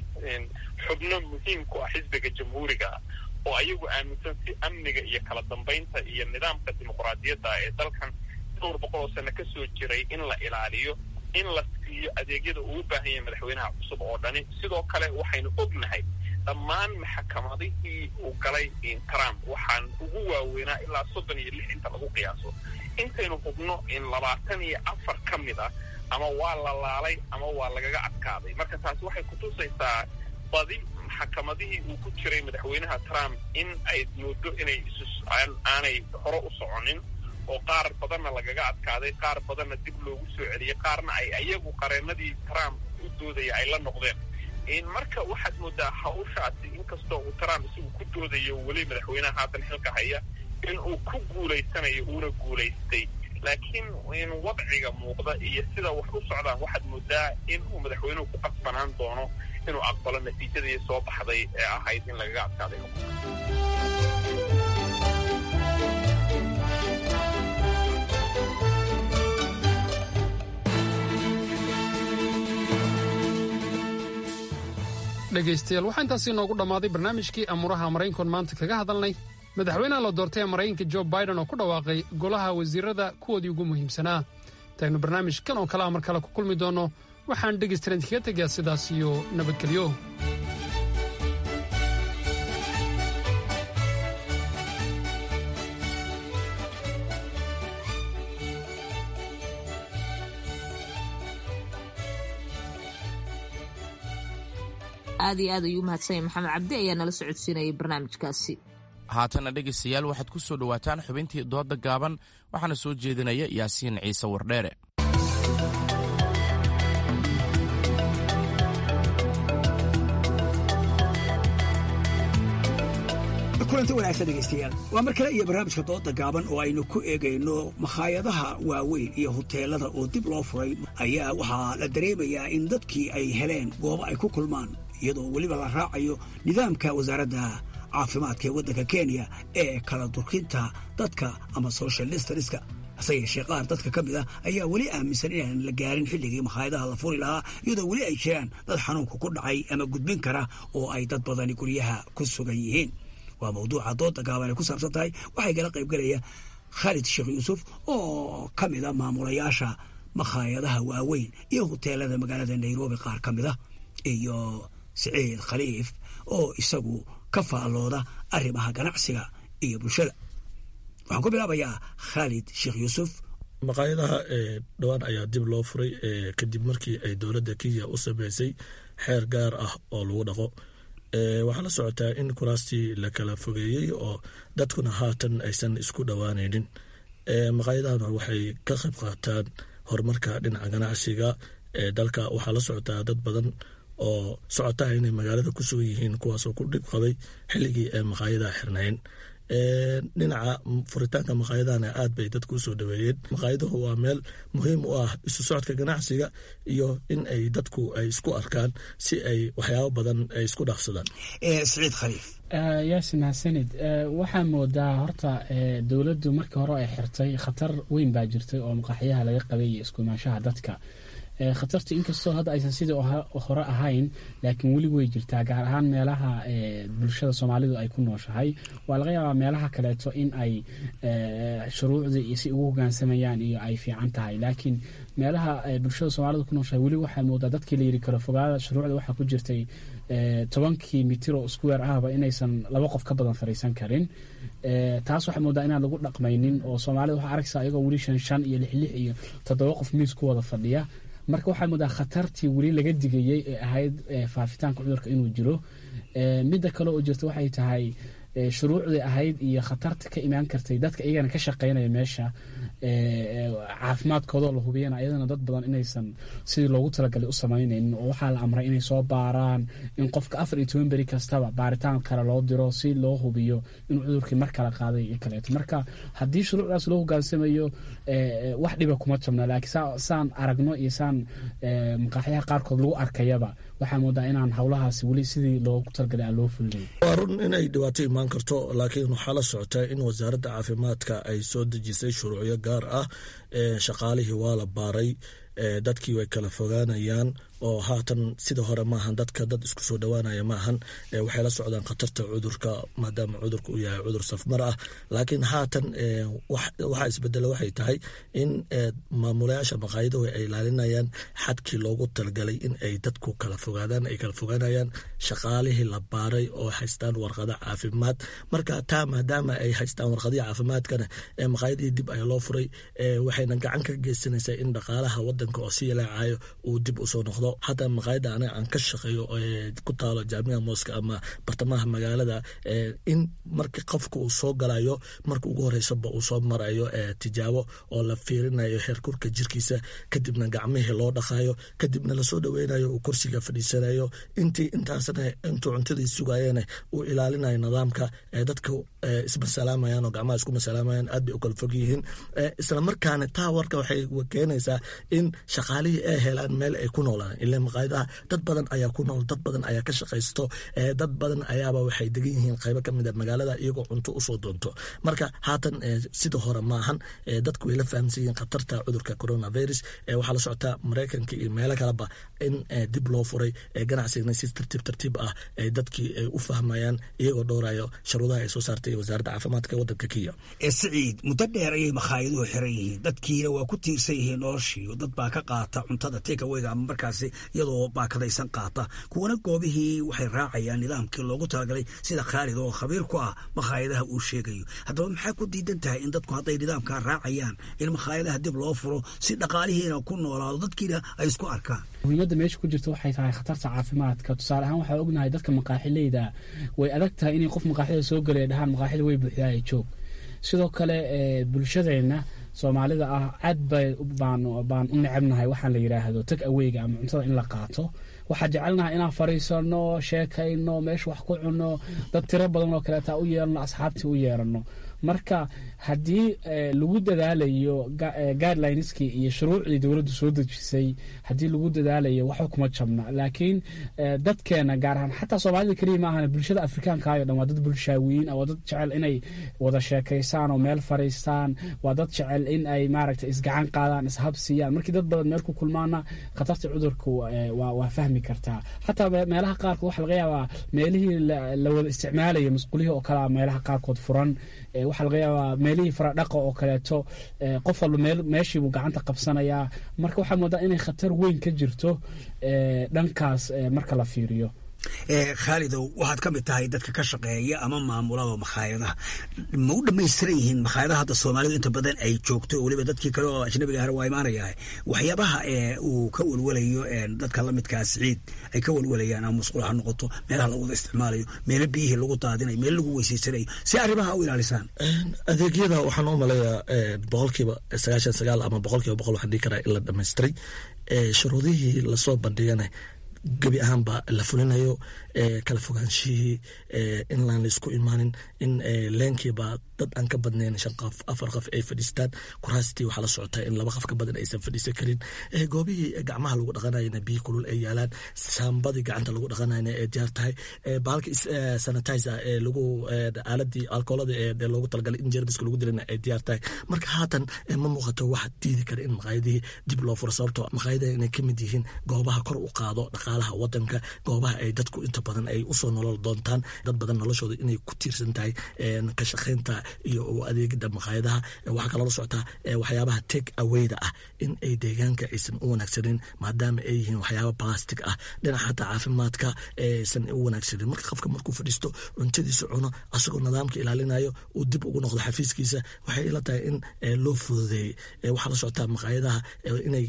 [SPEAKER 19] xubno muhiim ku ah xisbiga jamhuuriga ah oo ayagu aaminsan si amniga iyo kala dambaynta iyo nidaamka dimuqraadiyadda ee dalkan dhowr boqol oo sano kasoo jiray in la ilaaliyo in la siiyo adeegyada uu u baahan yahay madaxweynaha cusub oo dhani sidoo kale waxaynu ognahay dhammaan maxakamadihii uu galay trump waxaan ugu waaweynaa ilaa soddon iyo lix inta lagu qiyaaso intaynu hubno in labaatan iyo afar ka mid ah ama waa la laalay ama waa lagaga adkaaday marka taasi waxay kutusaysaa badi maxakamadihii uu ku jiray madaxweynaha trump in ay moodo inay aanay hore u soconin oo qaar badanna lagaga adkaaday qaar badanna dib loogu soo celiyey qaarna ay ayagu qareenadii trump u doodaya ay la noqdeen marka waxaad moodaa hawshaasi inkastoo uu trump isagu ku doodayo weli madaxweynaha haatan xilka haya in uu ku guulaysanayo uuna guulaystay laakiin in wadciga muuqda iyo sida wax u socdaan waxaad moodaa in uu madaxweynuhu ku qasbanaan doono inuu aqbalo natiijadii soo baxday ee ahayd in lagaga adkaaday
[SPEAKER 17] dhegaystayaal waxaa intaasi inoogu dhammaaday barnaamijkii amuuraha maraykankoon maanta kaga hadalnay madaxweynaha la doortay ee maraykanka jo biden oo ku dhawaaqay golaha wasiirada kuwoodii ugu muhiimsanaa intaynu barnaamijkan oo kale a mar kale ku kulmi doonno waxaan dhegaystaran idinkaga tegaa sidaas iyo nabadgelyo
[SPEAKER 1] aad iyo aad ayuu umahadsanya maxamed cabdi ayaa nala socodsiinayay barnaamijkaasi
[SPEAKER 2] haatana dhegaystayaal waxaad ku soo dhowaataan xubintii dooda gaaban waxaana soo jeedinaya yaasiin ciise wardheere
[SPEAKER 20] kulanti wanaagsan dhegaystayaal waa mar kale iyo barnaamijka dooda gaaban oo aynu ku eegayno makhaayadaha waaweyn iyo huteelada oo dib loo furay ayaa waxaa la dareemayaa in dadkii ay heleen goobo ay ku kulmaan iyadoo weliba la raacayo nidaamka wasaaradda caafimaadka ee waddanka kenya ee kala durkinta dadka ama social distanska hase yeeshee qaar dadka ka mid ah ayaa weli aaminsan inaan la gaarin xilligii makhaayadaha la furi lahaa iyadoo weli ay jiraan dad xanuunka ku dhacay ama gudbin kara oo ay dad badani guryaha ku sugan yihiin waa mawduuca dooda gaaban ay ku saabsan tahay waxay kala qaybgalaya khaalid sheekh yuusuf oo ka mid a maamulayaasha makhaayadaha waaweyn iyo huteelada magaalada nairobi qaar ka mid a iyo siciid khaliif oo isagu ka faallooda arrimaha ganacsiga iyo bulshada waxaan ku bilaabayaa khaalid sheekh yuusuf
[SPEAKER 21] maqaayadaha dhowaan ayaa dib loo furay kadib markii ay dowladda kenya u sameysay xeer gaar ah oo lagu dhaqo waxaa la socotaa in kuraastii la kala fogeeyey oo dadkuna haatan aysan isku dhowaanaynin maqaayadahana waxay ka qayb qaataan horumarka dhinaca ganacsiga ee dalka waxaa la socotaa dad badan oo socotaha inay magaalada ku sugan yihiin kuwaasoo ku dhib qabay xilligii ay maqaayadaha xirnayn dhinaca furitaanka maqaayadahana aad bay dadku usoo dhaweeyeen maqaayaduhu waa meel muhiim u ah isu socodka ganacsiga iyo in ay dadku ay isku arkaan si ay waxyaabo badan ay isku dhaafsadaan
[SPEAKER 20] siciid khaliif
[SPEAKER 22] yaasi mahadsanid waxaa moodaa horta dowladdu markii hore ay xirtay khatar weyn baa jirtay oo maqaaxyaha laga qabay iyo iskuimaanshaha dadka khatarta inkastoo hadda aysan sidii hore ahayn laakiin weli way jirtaa gaar ahaan meelaha bulshada soomaalidu ay ku nooshahay waa laga yaabaa meelaha kaleeto in ay shuruucdii iyo si ugu hogaansamayaan iyo ay fiican tahay laakiin meelaha bulshada soomaalidu ku nooshahay weli waxaa moodaa dadkii la yiri karo fogaada shuruucda waxaa ku jirtay tobankii mitiro square ahba inaysan laba qof ka badan fariisan karin taas waxaa moodaa inaan lagu dhaqmaynin oo soomaalida waxaa arkaysa ayagoo weli shan shan iyo lix lix iyo toddoba qof miis ku wada fadhiya marka waxaa moodaa khatartii weli laga digayey ee ahayd faafitaanka cudurka inuu jiro midda kale oo jirta waxay tahay shuruucdii ahayd iyo khatarta ka imaan kartay dadka iyagana ka shaqeynaya meesha caafimaadkoodoo la hubiyana ayadana dad badan inaysan sidii loogu talagalay u samaynaynin oo waxaa la amray inay soo baaraan in qofka afar iyo toban beri kastaba baaritaan kale loo diro si loo hubiyo inuu cudurkii mar kale qaaday iyo kaleeto marka haddii shuruucdaas loo hogaansamayo wax dhiba kuma jabna laakiin saan aragno iyo saan maqaaxyaha qaarkood lagu arkayaba waxaa moodaa inaan howlahaasi weli sidii loogu talagalay aan loo fulinayn
[SPEAKER 21] waa run inay dhibaato imaan karto laakiin waxaa la socotaa in wasaaradda caafimaadka ay soo dejisay shuruucyo gaar ah shaqaalihii waa la baaray dadkii way kala fogaanayaan oo haatan sida hore maahan dadka dad isku soo dhowaanaya maahan waxay la socdaan khatarta cudurka maadaama cudurka uu yahay cudur safmar ah laakiin haatan waxaa isbedela waxay tahay in maamulayaasha maqaayaduhu ay ilaalinayaan xadkii loogu talagalay in ay dadku kala fogaadaan ay kala fogaanayaan shaqaalihii la baaray oo haystaan warqado caafimaad marka taa maadaama ay haystaan warqadihii caafimaadkana maqaayadihii dib ayaa loo furay waxayna gacan ka geysanaysaa in dhaqaalaha wadanka oo si yalaacayo uu dib usoo noqdo hataa maqaayadda aniga aan ka shaqeeyo ku taalo jaamica mooska ama bartamaha magaalada in marka qofka uu soo galayo marka ugu horeysaba uu soo marayo tijaabo oo la fiirinayo heerkurka jirkiisa kadibna gacmihii loo dhaqayo kadibna lasoo dhaweynayo uu kursiga fadhiisanayo intii intaasna intuu cuntadii sugayena uu ilaalinayo nidaamka dadka ismasalaamayan oo gacmaha isku masalaamayan aad bay u kala fog yihiin isla markaana taa warka waxay keenaysaa in shaqaalihii ay helaan meel ay ku noolaan ila maqaayadaha dad badan ayaa ku nool dad badan ayaa ka shaqaysto dad badan ayaaba waxay degan yihiin qaybo kamid a magaalada iyagoo cunto usoo doonto marka haatan sida hore maahan dadku way la fahamsan yihiin khatarta cudurka coronavirus waxaa la socotaa maraykanka iyo meelo kaleba in dib loo furay ganacsigana si tartiib tartiib ah dadkii ay u fahmayaan iyagoo dhowrayo sharuudaha ay soo saartay wasaaradda caafimaadka wadanka kenya
[SPEAKER 20] siciid muddo dheer ayay makaayaduhu xiran yihiin dadkiina waa ku tiirsan yihiin noloshii dad baa ka qaata cuntada tekaweyga ama markaasi iyadoo baakadaysan qaata kuwana goobihii waxay raacayaan nidaamkii loogu talagalay sida khaalid oo khabiir ku ah makhaayadaha uu sheegayo haddaba maxaa ku diidan tahay in dadku hadday nidaamkaa raacayaan in makhaayadaha dib loo furo si dhaqaalihiina ku noolaado dadkiina ay isku arkaan
[SPEAKER 22] muhiimadda meesha ku jirta waxay tahay khatarta caafimaadka tusaale ahaan waxaa ognahay dadka maqaaxileyda way adag tahay inay qof maqaaxida soo gelaya dhahaan maqaaxida way buuxdaaya joog sidoo kale bulshadeenna soomaalida ah aad bay baan baan u necabnahay waxaan la yidhaahdo tag aweyga ama cuntada in la qaato waxaa jecelnahay inaan fariisano sheekayno meesha wax ku cunno dad tiro badan oo kaleeta u yeelano asxaabtii u yeerano marka haddii lagu dadaalayo guidelineski iyo shuruucdii dowladdu soo dejisay haddii lagu dadaalayo waxba kuma jabna laakiin dadkeena gaar ahaan xataa soomaalida keliya ma ahan bulshada afrikaankayo dhan waa dad bulshaawiyiin waa dad jecel inay wada sheekaysaan oo meel fariistaan waa dad jecel in ay maaragta isgacan qaadaan ishabsiiyaan markii dad badan meel ku kulmaana khatarta cudurka waa fahmi kartaa xataa meelaha qaarkood waxa laga yaabaa meelihii la wada isticmaalaya masquulihii oo kalea meelaha qaarkood furan waxaa laga yaabaa meelihii faradhaqa oo kaleeto qof walba meeshiibuu gacanta qabsanayaa marka waxaa moodaa inay khatar weyn ka jirto dhankaas marka la fiiriyo
[SPEAKER 20] khaalidow waxaad ka mid tahay dadka ka shaqeeya ama maamulada makhaayadaha ma u dhamaystiran yihiin makhaayadaha hadda soomaalidu inta badan ay joogto weliba dadkii kale oo ajnabiga ahna waa imaanayahay waxyaabaha uu ka welwelayo dadka lamidkaa siciid ay ka welwelayaan ama musqul ha noqoto meelaha lagu wada isticmaalayo meelo biyihii lagu daadinayo meelo lagu weysaysanayo si arrimaha u ilaalisaan
[SPEAKER 21] adeegyada waxaan u maleeyaa boqolkiiba sagaashan sagaal ama boqolkiiba boqol waxaan dhihi karaa in la dhamaystiray shuruudihii lasoo bandhigana gebi ahaanba la fulinayo kala fogaanshihii in laan laisku imaanin in leenkiiba dad aan ka badnayn shan qof afar qof ay fadhiistaan kuraastii waxaa la socotaa in laba qof ka badan aysan fadhiisan karin goobihii gacmaha lagu dhaqanayana biyi kulul ay yaalaan shaambadii gacanta lagu dhaqanayna ay diyaar tahay baalka sanitizer ee lagu aaladii alkoolada ee loogu talagalay in jermiska lagu dilana ay diyaar tahay marka haatan ma muuqato waxa diidi kara in maqaayadihii dib loo furo sababtoo maqaayadaha inay ka mid yihiin goobaha kor u qaado dhaqaalaha wadanka goobaha ay dadku inta badan ay usoo nolol doontaan dad badan noloshooda inay ku tiirsan tahay ka shaqaynta iyo adeegida maqaayadaha waxaa kaloo la socotaa waxyaabaha take awayda ah in ay deegaanka aysan u wanaagsanin maadaama ay yihiin waxyaaba plastic ah dhinaca xataa caafimaadka aysan u wanaagsanin marka qofka markuu fadhiisto cuntadiisa cuno asagoo nidaamka ilaalinayo uu dib ugu noqdo xafiiskiisa waxay ila tahay in loo fududeeyey waxaa la socotaa maqaayadaha inay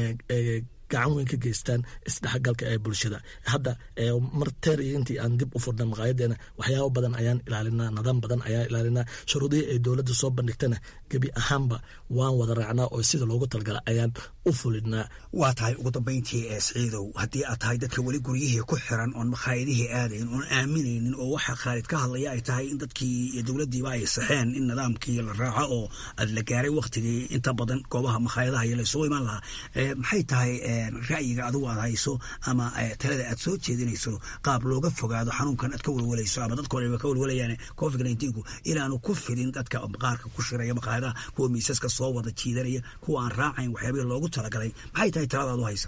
[SPEAKER 21] gacan weyn ka geystaan isdhexgalka ee bulshada hadda mar teer iyo intii aan dib u furna maqaayadeena waxyaabo badan ayaan ilaalinaa nidaam badan ayaan ilaalinaa shuruudihii ay dowladda soo bandhigtana gebi ahaanba waan wada raacnaa oo sida loogu talgala ayaan u fulinaa
[SPEAKER 20] waa tahay ugu dambayntii ee siciidow haddii aad tahay dadka weli guryihii ku xiran oon makhaayadihii aadayn oon aaminaynin oo waxa khaalid ka hadlaya ay tahay in dadkii iyo dowladdiiba ay saxeen in nidaamkii la raaco oo aad la gaaray waktigii inta badan goobaha makhaayadaha iyo laysugu imaan lahaa maxay tahay ra'yiga adigu aad hayso ama talada aad soo jeedinayso qaab looga fogaado xanuunkan aad ka welwelayso ama dadka horeba ka welwelayaan covid nneteen-ku inaanu ku fidin dadka qaarka ku shiraya maqaayadaha kuwa miisaska soo wada jiidanaya kuwa aan raacayn waxyaabihii loogu talagalay maxay tahay talada aad u haysaa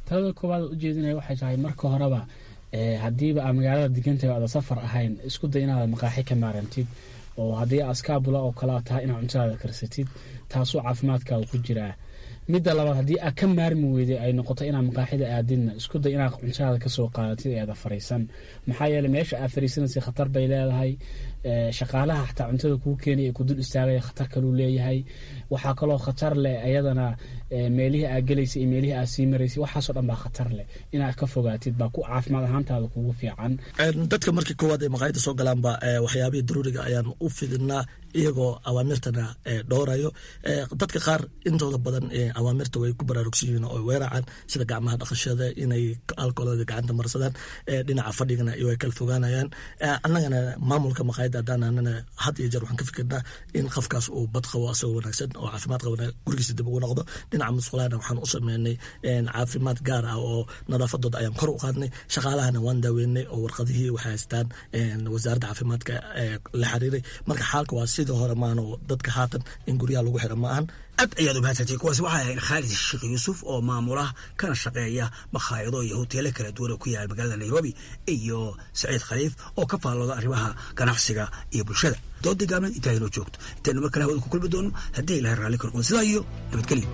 [SPEAKER 22] talada koowaad ujeedinaya waxay tahay marka horeba haddiiba aa magaalada degantahay aada safar ahayn isku day inaad maqaaxi ka maarantid oo haddii askaabula oo kale tahay inaad cuntadaada karsatid taasoo caafimaadkaaga ku jiraa midda labaad haddii aad ka maarmi weyday ay noqoto inaad maqaaxida aadidna isku day inaad cuntadaada kasoo qaadatid eeda fariisan maxaa yeele meesha aad fariisanaysa khatar bay leedahay shaqaalaha xataa cuntada kuu keenay ee ku dul istaagaya khatar kaluu leeyahay waxaa kaloo khatar leh ayadana meelihii aad gelaysay iyo meelihii aad sii maraysay waxaasoo dhan baa khatar leh inaad ka fogaatid baa ku caafimaad ahaantaada kugu fiican
[SPEAKER 21] dadka markii koowaad ay maqaayada soo galaanba waxyaabihii daruuriga ayaan u fidinaa iyagoo awaamirtana dhowrayo dadka qaar intooda badan awaamirta way ku baraarugsan yihiin oo weeracaan sida gacmaha dhaqashada inay alkoolada gacanta marsadaan dhinaca fadhigana iyo ay kala fogaanayaan annagana maamulka maqaayada haddaan anana had iyo jeer waxaan ka fikirnaa in qofkaas uu bad qabo asagoo wanaagsan oo caafimaad qabana gurigiisa dib ugu noqdo dhinaca musqulaana waxaan u sameynay caafimaad gaar ah oo nadaafadooda ayaan kor u qaadnay shaqaalahana waan daaweynay oo warqadihii waxay haystaan wasaaradda caafimaadka la xiriiray marka xaalka waa sidii hore maano dadka haatan in guryaha lagu xiro ma ahan
[SPEAKER 20] aad ayaad umahadsantay kuwaasi waxay ahayd khaalid sheekh yuusuf oo maamula kana shaqeeya makhaayado iyo hoteelo kala duwan oo ku yaala magaalada nairobi iyo saciid khaliif oo ka faallooda arrimaha ganacsiga iyo bulshada doodii gaabneed intaa inoo joogto intaynu mar kale hawada ku kulmi doono haddii ilahay raalli ka noqdo sidaa iyo nabadgelyo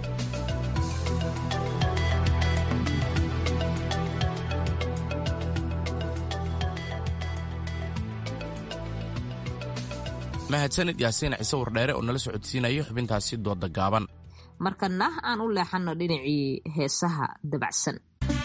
[SPEAKER 2] mahadsanid yaasiin ciise wardheere oo nala socodsiinaya xubintaasi dooda gaaban
[SPEAKER 1] markana aan u leexanno dhinacii heesaha dabacsan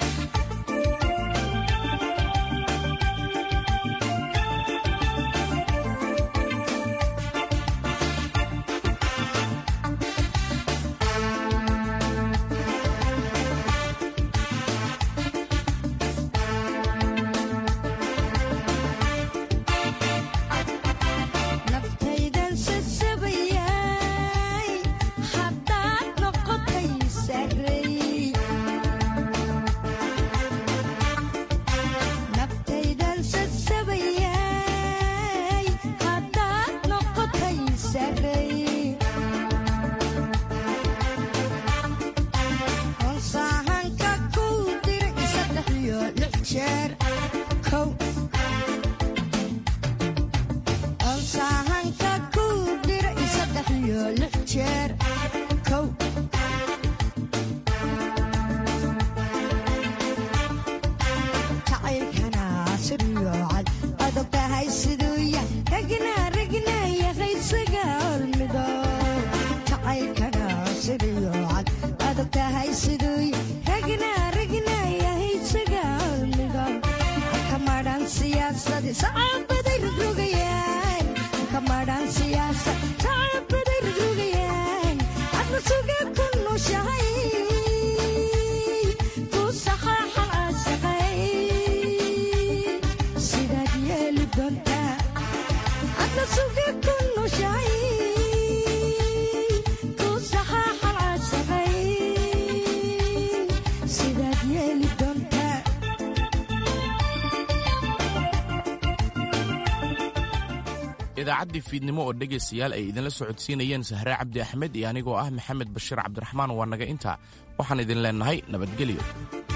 [SPEAKER 2] idaacaddii fiidnimo oo dhegaystayaal ay idinla socodsiinayeen sahre cabdi axmed iyo anigoo ah maxamed bashiir cabdiraxmaan waa naga intaa waxaan idin leennahay nabadgelyo